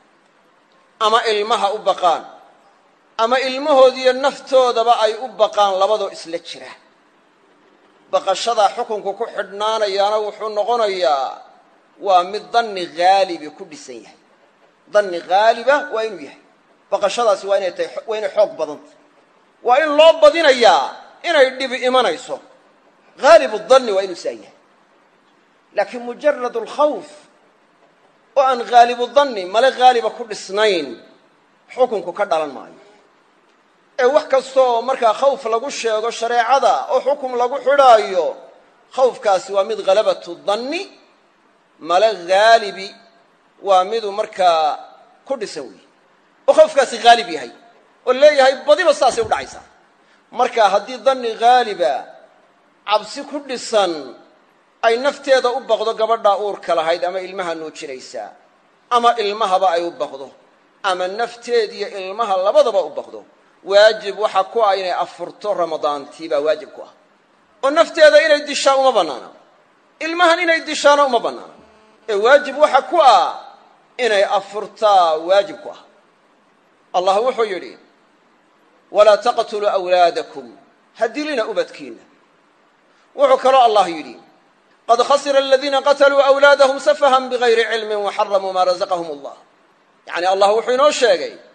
ama ilmaha u baqaan ama ilmahoodiiyo naftoodaba ay u baqaan labadoo isla jira baqashadaa xukunku ku xidhnaanayaana wuxuu noqonayaa waa mid danni haalibi ku dhisan yahay danni haaliba waa inuu yahay baqashadaasi waa inay tahay waa inay xoog badantah waa in loo badinayaa inay dhibi imanayso haalibu danni waa inuu saa yahay laakiin mujarad alkhawf oo aan haalibu danni male haaliba ku dhisnayn xukunku ka dhalan maayo ee wax kasta oo markaa khawf lagu sheego shareecada oo xukum lagu xidhaayo khawfkaasi waa mid halabatu danni male haalibi waa miduu markaa ku dhisan weeye oo khawfkaasi haalib yahay oo leeyahay badiba saasay u dhacaysaa marka haddii danni haaliba cabsi ku dhisan ay nafteeda u baqdo gabadhaa uurka lahayd ama ilmaha nuujinaysaa ama ilmahaba ay u baqdo ama nafteediyo ilmaha labadaba u baqdo waajib waxa ku ah inay afurto ramadaantii baa waajib ku ah oo nafteeda inay dishaa uma bannaana ilmahan inay dishaana uma bannaana ee waajib waxa ku ah inay afurtaa waajib ku ah allah wuxuu yidhi walaa taqtuluu awlaadakum ha dilina ubadkiinna wuxuu kaloo allah yidhi qad khasira aladiina qataluu awlaadahum safahan bigayri cilmin waxaramuu maa razaqahum allah yacni allah wuxuu inoo sheegay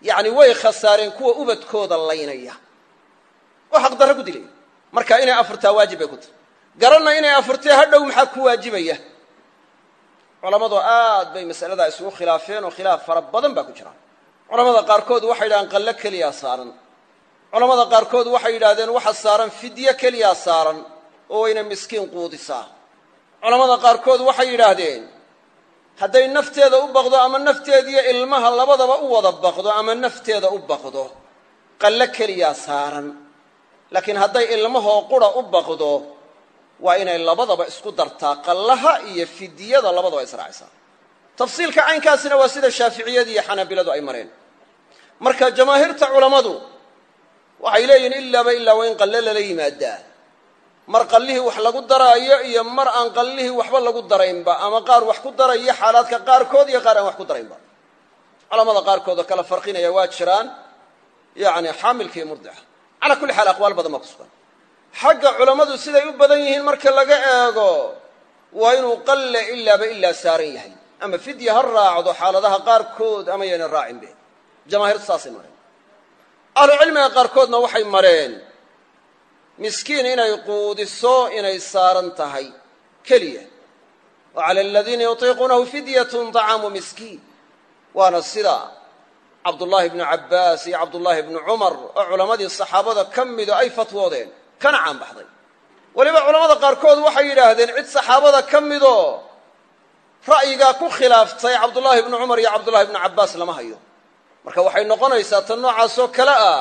yacni way khasaareen kuwa ubadkooda laynaya oo xaqdarro ku dilaya marka inay afurtaa waajib bay ku tahay garanna inay afurtee hadhow maxaa ku waajibaya culammadu aad bay masaladaa isugu khilaafeen oo khilaaf fara badan baa ku jira culamada qaarkood waxay yidhahdeen qallo keliyaa saaran culamada qaarkood waxay yidhahdeen waxa saaran fidye keliyaa saaran oo wayna miskiin quudisaa culamada qaarkood waxay yidhaahdeen hadday nafteeda u baqdo ama nafteediyo ilmaha labadaba u wada baqdo ama nafteeda u baqdo qallo keliyaa saaran laakiin hadday ilmahoo qura u baqdo waa inay labadaba isku dartaa qallaha iyo fidyada labadaba israacaysaa tafsiilka caynkaasina waa sida shaaficiyadu iyo xanaabiladu ay mareen marka jamaahiirta culammadu waxay leeyihiin ilaaba ilaa waa in qalle lala yimaadaa mar qallihii wax lagu daraayo iyo mar aan qallihii waxba lagu daraynba ama qaar wax ku daraya xaalaadka qaarkood iyo qaar aan wax ku daraynba culamada qaarkood oo kala farqinaya waa jiraan yacni xaamilka iyo murdica calaa kulli xaal aqwaal badan baa ku sugan xagga culammadu siday u badan yihiin marka laga eego waa inuu qalle ilaaba ilaa saaran yahay ama fidya ha raacdo xaaladaha qaarkood ama yayna raacinbe jamaahiirtu saasay mareen ahlucilmiga qaarkoodna waxay mareen miskiin inay quudiso inay saaran tahay keliya wa cala aladiina yutiiquunahu fidyatun طacaamu miskiin waana sida cabdullaahi bnu cabbaas iyo cabdullaahi bnu cumar oo culammadii saxaabada ka mido ay fatwoodeen kana caan baxday weliba culamada qaarkood waxay yidhaahdeen cid saxaabada ka midoo ra'yigaa ku khilaaftay cabdullaahi bnu cumar iyo cabdullahi bnu cabbaas lama hayo marka waxay noqonaysaa tan noocaasoo kale ah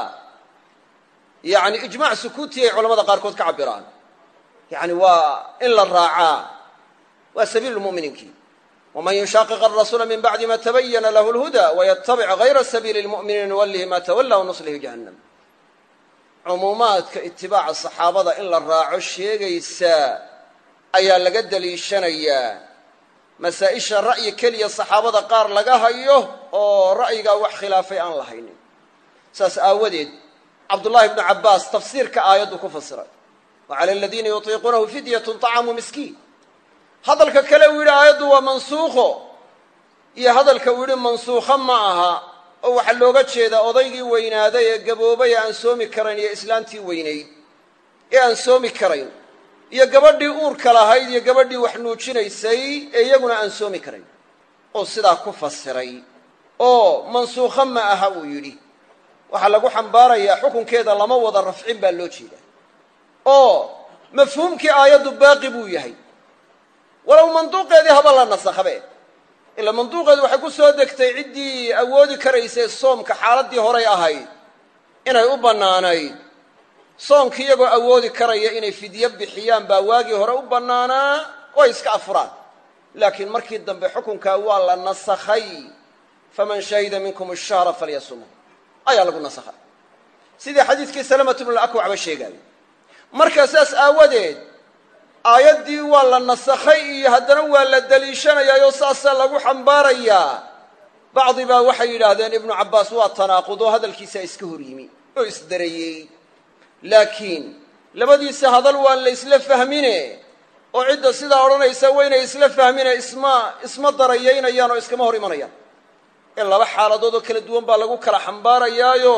yacni ijmaac sukuuti ay culamada qaarkood ka cabiraan yacni waa in la raacaa waa sabiilu lmu'miniinkii waman yushaaqiq arasuula min bacdi ma tabayana lahu lhuda wayatabic hayra sabiili lmu'miniin nuwallihi ma tawalla wanuslihi jahannam cumuumaadka itibaaca saxaabada in la raaco sheegaysa ayaa laga daliishanayaa masaa-isha ra'yi keliya saxaabada qaar laga hayo oo ra'yigaa wax khilaafay aan la haynin saas aawadeed cabdullaahi bnu cabbaas tafsiirka aayaddu ku fasiray wa cala aladiina yutiiquunahu fidyatun طacaamu miskiin hadalka kale uu yidhi aayaddu waa mansuukho iyo hadalka uu yidhi mansuukho ma aha oo waxaa looga jeedaa odaygii weynaaday ee gaboobay ee aan soomi karayn iyo islaantii weynayd ee aan soomi karayn iyo gabadhii uurka lahayd iyo gabadhii wax nuujinaysay ee iyaguna aan soomi karayn oo sidaa ku fasiray oo mansuukho ma aha uu yidhi waxaa lagu xambaarayaa xukunkeeda lama wada rafcin baa loo jeedaa oo mafhuumkii aayaddu baaqi buu yahay walow manduuqeedii haba la nasakhabe ila manduuqeedu waxay ku soo degtay ciddii awoodi karaysay soomka xaaladdii horay ahayd inay u bannaanayd soomki iyagoo awoodi karaya inay fidyo bixiyaan baa waagii hore u bannaanaa oo ay iska afuraan laakiin markii dambe xukunkaa waa la nasakhay faman shahida minkum ashahra falyasumhu ayaa lagu nasakhay sidii xadiidkii salamatu bnulakwac ba sheegaayo marka saas aawadeed aayaddii waa la nasakhay iyo haddana waa la deliishanayaayoo saasaa lagu xambaarayaa bacdi baa waxay yidhaahdeen ibnu cabbaas waa tanaaqudoo hadalkiisaa iska hor yimi oo isdareeyey laakiin labadiisa hadal waa la isla fahmine oo cidda sidaa odhanaysa waynay isla fahmine isma isma darayaynayaan oo iskama hor imanayaan in laba xaaladood oo kala duwan baa lagu kala xambaarayaayo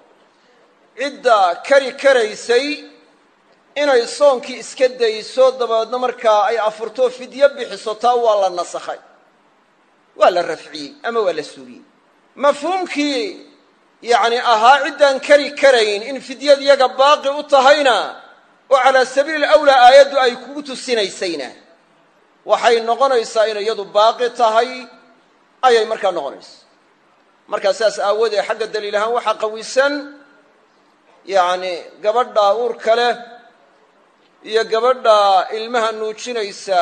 cidda kari karaysay inay soonkii iska dayso dabeedna markaa ay afurto fidyo bixiso taa waa la nasakhay waa la rafciyey ama waa la suuriyey mafhuumkii yacni ahaa ciddaan kari karayn in fidyad yaga baaqi u tahayna oo calaa sabiili awlaa aayaddu ay kugu tusinaysayna waxay noqonaysaa inay iyadu baaqi tahay ayay markaa noqonaysa markaa saas aawoodee xagga daliil ahaan waxaa qawisan yacni gabadha uurka leh iyo gabadha ilmaha nuujinaysa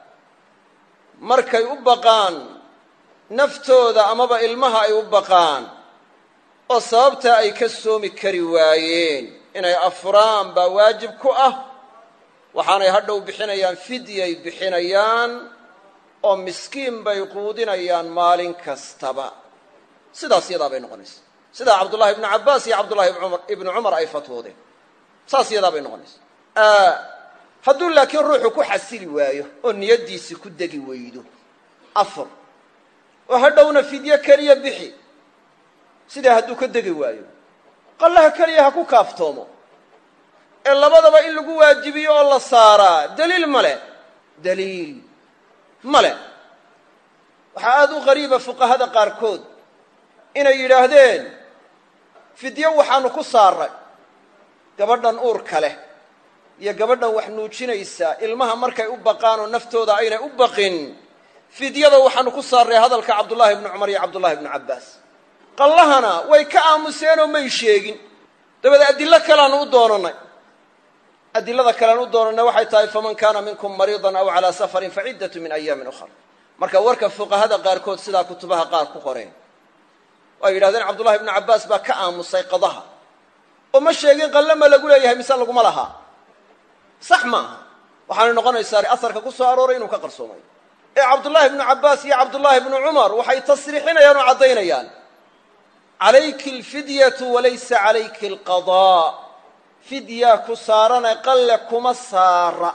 markay u baqaan naftooda amaba ilmaha ay u baqaan oo sababtaa ay ka soomi kari waayeen inay afuraan baa waajib ku ah waxaanay hadhow bixinayaan fidyay bixinayaan oo miskiin bay quudinayaan maalin kastaba sidaas yadaa bay noqonaysa sidaa cabdullahi ibnu cabbaas iyo cabdullahi ibnu cumar ay fatwoodeen saas yadaa bay noqonaysa hadduu laakiin ruuxu ku xasili waayo oo niyaddiisi ku degi weydo afur oo hadhowna fidyo keliya bixi sidaa hadduu ka degi waayo qallaha keliya ha ku kaaftoomo ee labadaba in lagu waajibiyo oo la saaraa daliil ma leh daliil ma leh waxaa aada u qariiba fuqahada qaarkood inay yidhaahdeen fidyo waxaanu ku saaray gabadhan uurka leh iyo gabadhan wax nuujinaysa ilmaha markay u baqaan oo naftooda aynay u baqin fidyada waxaanu ku saarray hadalka cabdullaahi ibnu cumar iyo cabdullahi ibnu cabbaas qallahana way ka aamuseenoo may sheegin dabeed adillo kaleaanu u doonannay adilada kalean u doonannay waxay tahay faman kaana minkum mariidan aw calaa safarin faciddatu min ayaamin ukhar marka warka fuqahada qaarkood sidaa kutubaha qaar ku qoreen oo ay yidhahdeen cabdullahi ibnu cabbaas baa ka aamusay qadaha oo ma sheegin qalle ma lagu leeyahay mise laguma lahaa sax maaha waxaanay noqonaysaa asarka ku soo arooray inuu ka qarsoomay ee cabdullaahi ibnu cabbaas iyo cabdullaahi ibnu cumar waxay tasriixinayaan oo caddaynayaan calayki alfidyatu walaysa calayki alqadaa fidyaa ku saarane qalle kuma saara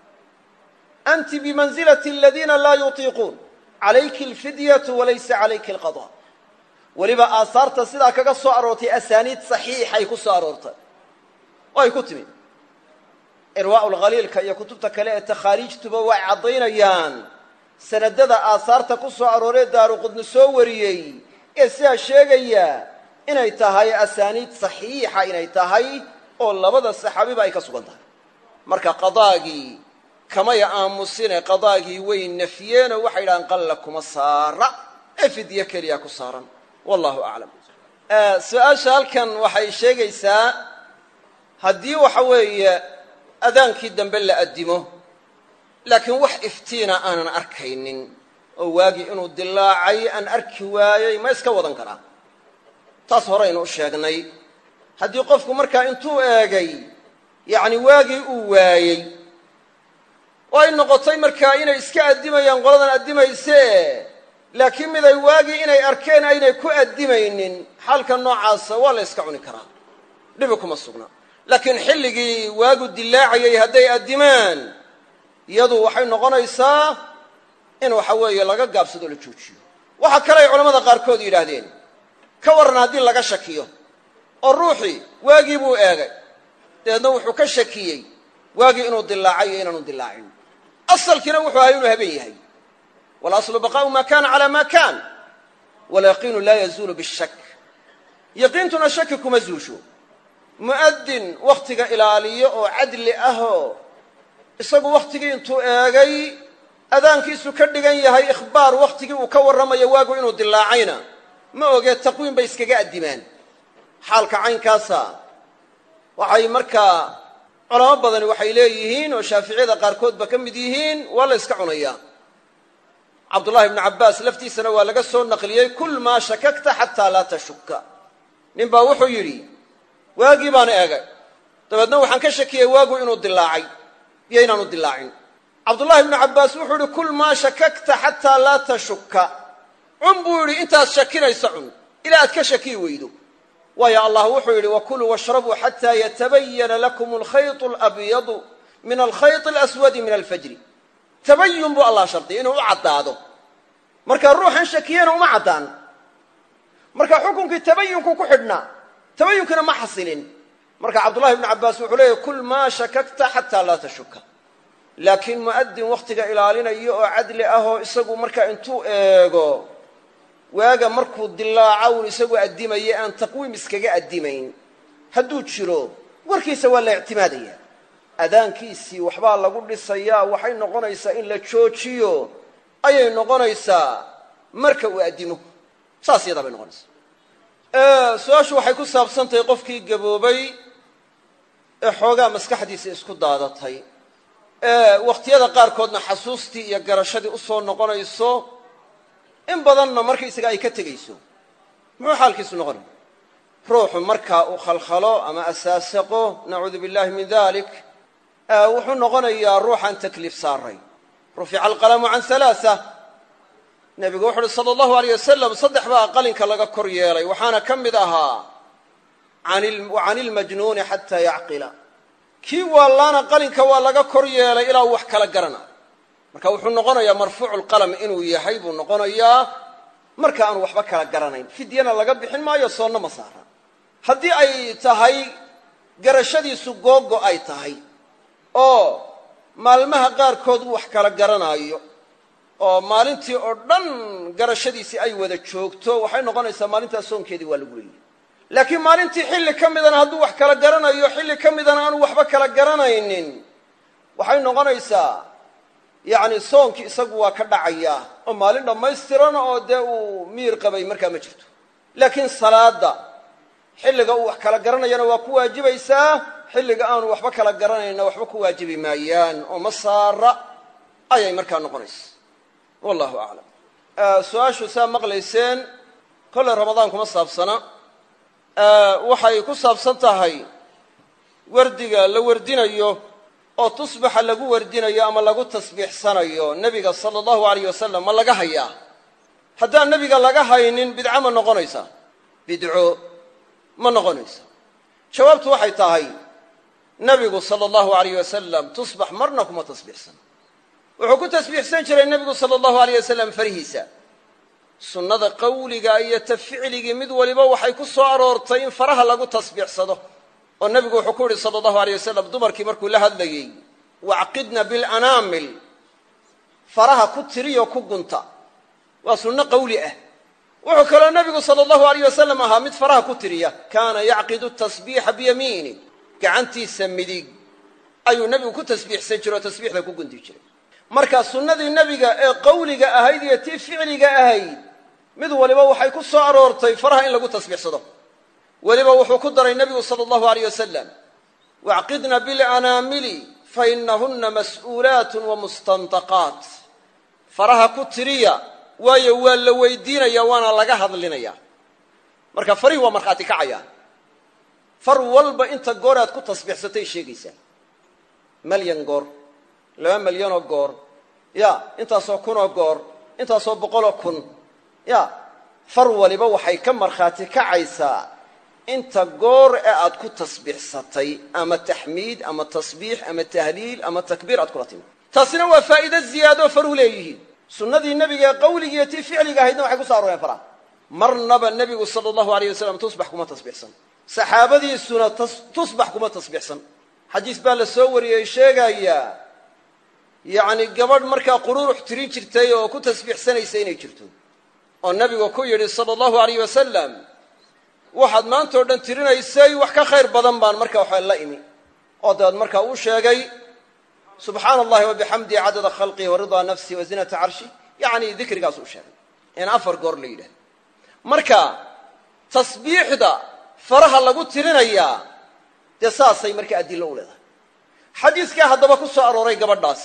anti bimansilati aladiina laa yutiiquun calayki alfidyatu walaysa calayki alqadaa weliba aasaarta sidaa kaga soo aroortay asaaniid saxiixay ku soo aroortay oo ay ku timi irwaa'u lkhaliilka iyo kutubta kale ee takhaariijtuba way caddaynayaan sanadada aasaarta ku soo arooree daaruqudni soo wariyey ee sidaa sheegaya inay tahay asaaniid saxiixa inay tahay oo labada saxaabiba ay ka sugan tahay marka qadaagii kamay aamusine qadaagii way nafyeenoo waxay yidhahaan qalla kuma saara ee fidyo keliya ku saaran wallahu aclam su-aasha halkan waxay sheegaysaa haddii waxa weeye adaankii dambe la addimo laakiin wax iftiina aanan arkaynin oo waagii inuu dilaacay aan arki waayey ma iska wadan karaa taas horeynu u sheegnay haddii qofku markaa intuu eegay yacni waagii uu waayey oo ay noqotay markaa inay iska addimayaan qoladan addimaysee laakiin miday waagii inay arkeen aynay ku addimaynin xaalka noocaasa waa la yska cuni karaa dhibi kuma sugna laakiin xilligii waagu dilaacayay hadday addimaan iyadu waxay noqonaysaa in waxa weeye laga gaabsado la joojiyo waxaa kale ay culamada qaarkood yidhaahdeen ka warran haddii laga shakiyo oo ruuxii waagii buu eegay dabeedna wuxuu ka shakiyey waagii inuu dilaacay iyo inaanu dilaacin asalkiina wuxuu ahay inuu habeen yahay walaslu baqaa'u ma kana calaa ma kan walyaqiinu laa yazuulu bishak yaqiintuna shaki kuma zuusho mu'adin wakhtiga ilaaliyo oo cadli ahoo isagu wakhtigii intuu eegay adaankiisu ka dhigan yahay ikhbaar wakhtigii uu ka warramayo waagu inuu dilaacayna ma ogee taqwiim bay iskaga addimaan xaalka caynkaasa waxay markaa culamo badani waxay leeyihiin oo shaaficiyada qaarkoodba ka mid yihiin waa la yska cunayaa cabdullahi ibnu cabbaas laftiisana waa laga soo naqliyey kul maa shakakta xataa laa tashuka nin baa wuxuu yidhi waagii baan eegay dabeedna waxaan ka shakiyey waagu inuu dilaacay iyo inaanu dilaacin cabdullahi ibnu cabbaas wuxuu yidhi kul maa shakakta xataa laa tashuka cun buu yidhi intaad shakinaysa cun ilaa aad ka shakiyi weydo waayo allah wuxuu yidhi wakuluu washrabuu xataa yatabayana lakum alkhayط alabyadu min alkhayط alaswadi min alfajri tabayun buu allah shardiyay inuu u caddaado marka ruuxan shakiyena uma caddaan marka xukunkii tabayunku ku xidhnaa tabayunkina ma xasilin marka cabdullahi ibnu cabbaas wuxuu leeyahy kul maa shakakta xataa laa tashuka laakiin mu'adin wakhtiga ilaalinayo oo cadli ah oo isagu markaa intuu eego waaga markuu dilaaca uun isagu addimaye aan taqwiim iskaga addimayn hadduu jiro warkiisa waa la ictimaadaya adaankiisii waxbaa lagu dhisayaa waxay noqonaysaa in la joojiyo ayay noqonaysaa marka uu addimo saas yadaa bay noqonaysaa su-aashu waxay ku saabsan tahay qofkii gaboobay ee xoogaa maskaxdiisa isku daadatay ee wakhtiyada qaarkoodna xasuustii iyo garashadii u soo noqonayso in badanna markaysaga ay ka tegayso muxuu xaalkiisu noqonaya ruuxu markaa uu khalkhalo ama asaasaqo nacuudu billahi min dalik wuxuu noqonayaa ruuxaan takliif saaray rufica alqalamu can halaaa nebigu wuxu uhi sala allahu aleyh wasalam saddex baa qalinka laga kor yeelay waxaana ka mid ahaa can ilmajnuuni xataa yacqila kii waallaana qalinka waa laga kor yeelay ilaa uu wax kala garana marka wuxuu noqonayaa marfuucu lqalam inuu yahay buu noqonayaa marka aanu waxba kala garanayn fidyana laga bixin maayo soonna ma saara haddii ay tahay garashadiisu googo ay tahay oo maalmaha qaarkood uu wax kala garanaayo oo maalintii oo dhan garashadiisii ay wada joogto waxay noqonaysaa maalintaas soonkeedii waa lagu leeyahy laakiin maalintii xilli ka midana hadduu wax kala garanayo xilli ka midana aanu waxba kala garanaynin waxay noqonaysaa yacni soonkii isagu waa ka dhacayaa oo maalin dhammaystiran oo dee uu miir qabay markaa ma jirto laakiin salaadda xilliga uu wax kala garanayana waa ku waajibaysaa xilliga aanu waxba kala garanayna waxba ku waajibi maayaan oo ma saara ayay markaa noqonaysa wallahu aclam su-aashu saa maqlayseen kolley ramadaan kuma saabsana waxay ku saabsan tahay wardiga la wardinayo oo tusbaxa lagu wardinayo ama lagu tasbiixsanayo nebiga sala allahu alayh wasalam ma laga hayaa haddaan nebiga laga haynin bidco ma noqonaysa bidco ma noqonaysa jawaabtu waxay tahay nebigu sala allahu alayh wasalam tusbax marna kuma tasbiixsan wuxuu ku tasbiixsan jiray nebigu sala allahu alayh wasalam farihiisa sunnada qawliga iyo ta ficligii mid waliba waxay ku soo aroortay in faraha lagu tasbiixsado oo nebigu wuxuu ku yidhi sala allahu aleyh wasalam dumarkii markuu la hadlayey wacqidna bilanaamil faraha ku tiriyo ku gunta waa sunno qawli ah wuxuu kaloo nebigu sala allahu aleyh wasalam ahaa mid faraha ku tiriya kaana yacqidu tasbiixa biyamiini gacantiisa midig ayuu nebigu ku tasbiixsan jiray oo tasbiixda ku gunti jiray marka sunnadii nebiga ee qawliga ahayd iyo tii ficliga ahayd mid waliba waxay ku soo aroortay faraha in lagu tasbiixsado weliba wuxuu ku daray nebigu sala allahu aleyh wasalam wacqidna bilanaamili fainahunna mas'uulaatun wa mustandaqaat faraha ku tiriya waayo waa la weydiinaya waana laga hadlinaya marka farihii waa markhaati kacayaan far walba inta goor aad ku tasbiixsatay sheegaysaa malyan goor laba malyanoo goor ya intaasoo kunoo goor intaasoo boqoloo kun ya far waliba waxay ka markhaati kacaysaa inta goor ee aad ku tasbiixsatay ama taxmiid ama tasbiix ama tahliil ama takbiir aad kula timi taasina waa faa'iide ziyaadoo faruu leeyihiin sunnadii nebiga ee qawligiiyo tii ficliga ahaydna waxay ku so arooreen faraha marnaba nebigu sala allahu aleyh wasalam tusbax kuma tasbiixsan saxaabadiisuna tusbax kuma tasbiixsan xadiis baa la soo wariyey sheegaya yacni gabadh markaa quruurux tirin jirtay oo ku tasbiixsanaysa inay jirto oo nebigu ku yidhi sala allahu aleyh wasalam waxaad maanta o dhan tirinaysay wax ka khayr badan baan marka waxa la imi oo dabeed markaa uu sheegay subxaana allahi wabixamdihi cadada khalqihi waridaa nafsihi wa zinata carshi yacni dikrigaas uu sheegay in afar goor la yidhahdo marka tasbiixda faraha lagu tirinayaa dee saasay markaa adillo u leedahay xadiiskaa haddaba ku soo arooray gabadhaas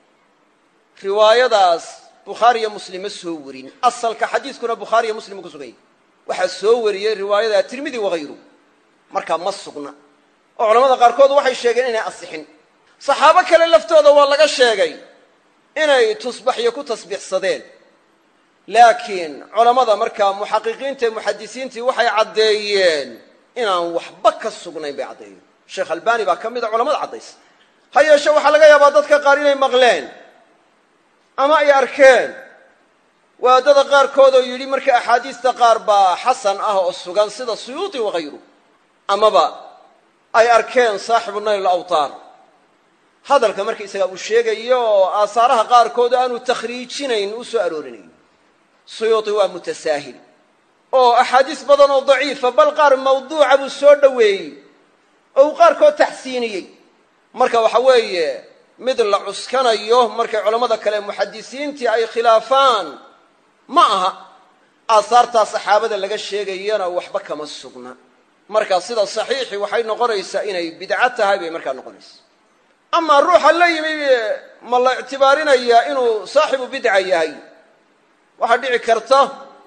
riwaayadaas bukhaari iyo muslim ma soo warin asalka xadiiskuna bukhaari iyo muslim ku suganyay waxaa soo wariyey riwaayada tirmidi wahayru markaa ma sugna oo culamada qaarkood waxay sheegeen inay asixin saxaabo kale laftooda waa laga sheegay inay tusbaxyo ku tasbiixsadeen laakiin culammada markaa muxaqiqiinta ee muxadisiintii waxay caddeeyeen inaan waxba ka sugnayn bay caddeeyeen sheekh albani baa ka mid a culamada caddaysa ha yeeshe waxaa laga yaabaa dadka qaar inay maqleen ama ay arkeen waadada qaarkood oo yidhi marka axaadiista qaar baa xasan ah oo sugan sida suyuuti wahayru amaba ay arkeen saaxibu nayl alawtaar hadalka markaysagaa uu sheegayo oo aasaaraha qaarkood aanu takhriijinayn u soo aroorinayo suyuuti waa mutasaahil oo axaadiis badan oo daciifa bal qaar mawduuca buu soo dhoweeyey oo uu qaarkood taxsiiniyey marka waxa weeye mid la cuskanayo markay culammada kale muxadisiintii ay khilaafaan ma aha aasaartaa saxaabada laga sheegayana waxba kama sugna marka sida saxiixi waxay noqonaysaa inay bidco tahay bay markaa noqonaysa amaa ruuxa la yimi ma la ictibaarinayaa inuu saaxibu bidca yahay waxaa dhici karta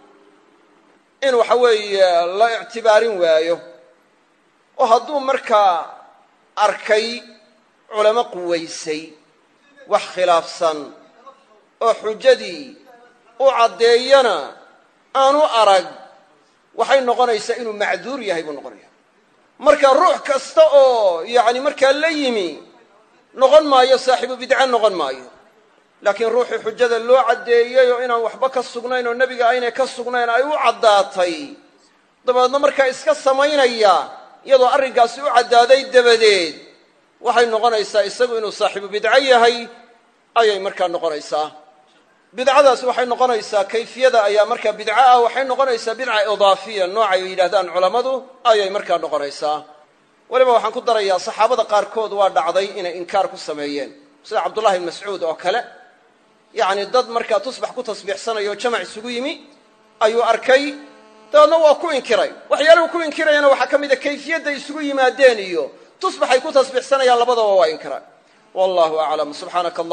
in waxa weeye la ictibaarin waayo oo hadduu markaa arkay culamo quwaysay wax khilaafsan oo xujadii u caddeeyana aanu arag waxay noqonaysaa inuu macduur yahay buu noqonaya marka ruux kasta oo yacni markaa la yimi noqon maayo saaxiibu bidca noqon maayo laakiin ruuxii xujada loo caddeeyey oo inaan waxba ka sugnayn oo nebiga aynay ka sugnayn ay u caddaatay dabeedna markaa iska samaynaya iyadoo arrinkaasi u caddaaday dabadeed waxay noqonaysaa isagu inuu saaxiibu bidco yahay ayay markaa noqonaysaa bidcadaasi waxay noqonaysaa kayfiyada ayaa markaa bidco ah waxay noqonaysaa bidca idaafiya noocay yidhahdaan culammadu ayay markaa noqonaysaa weliba waxaan ku darayaa saxaabada qaarkood waa dhacday inay inkaar ku sameeyeen sida cabdullahi ibn mascuud oo kale yacni dad markaa tusbax ku tasbiixsanayo o jamac isugu yimi ayuu arkay dabeedna waa ku inkiray waxyaaluhu ku inkirayana waxaa ka mida kayfiyadday isugu yimaadeen iyo tusbaxay ku tasbiixsanayaan labadaba waa inkiray wallahu aclam subxaanaka allah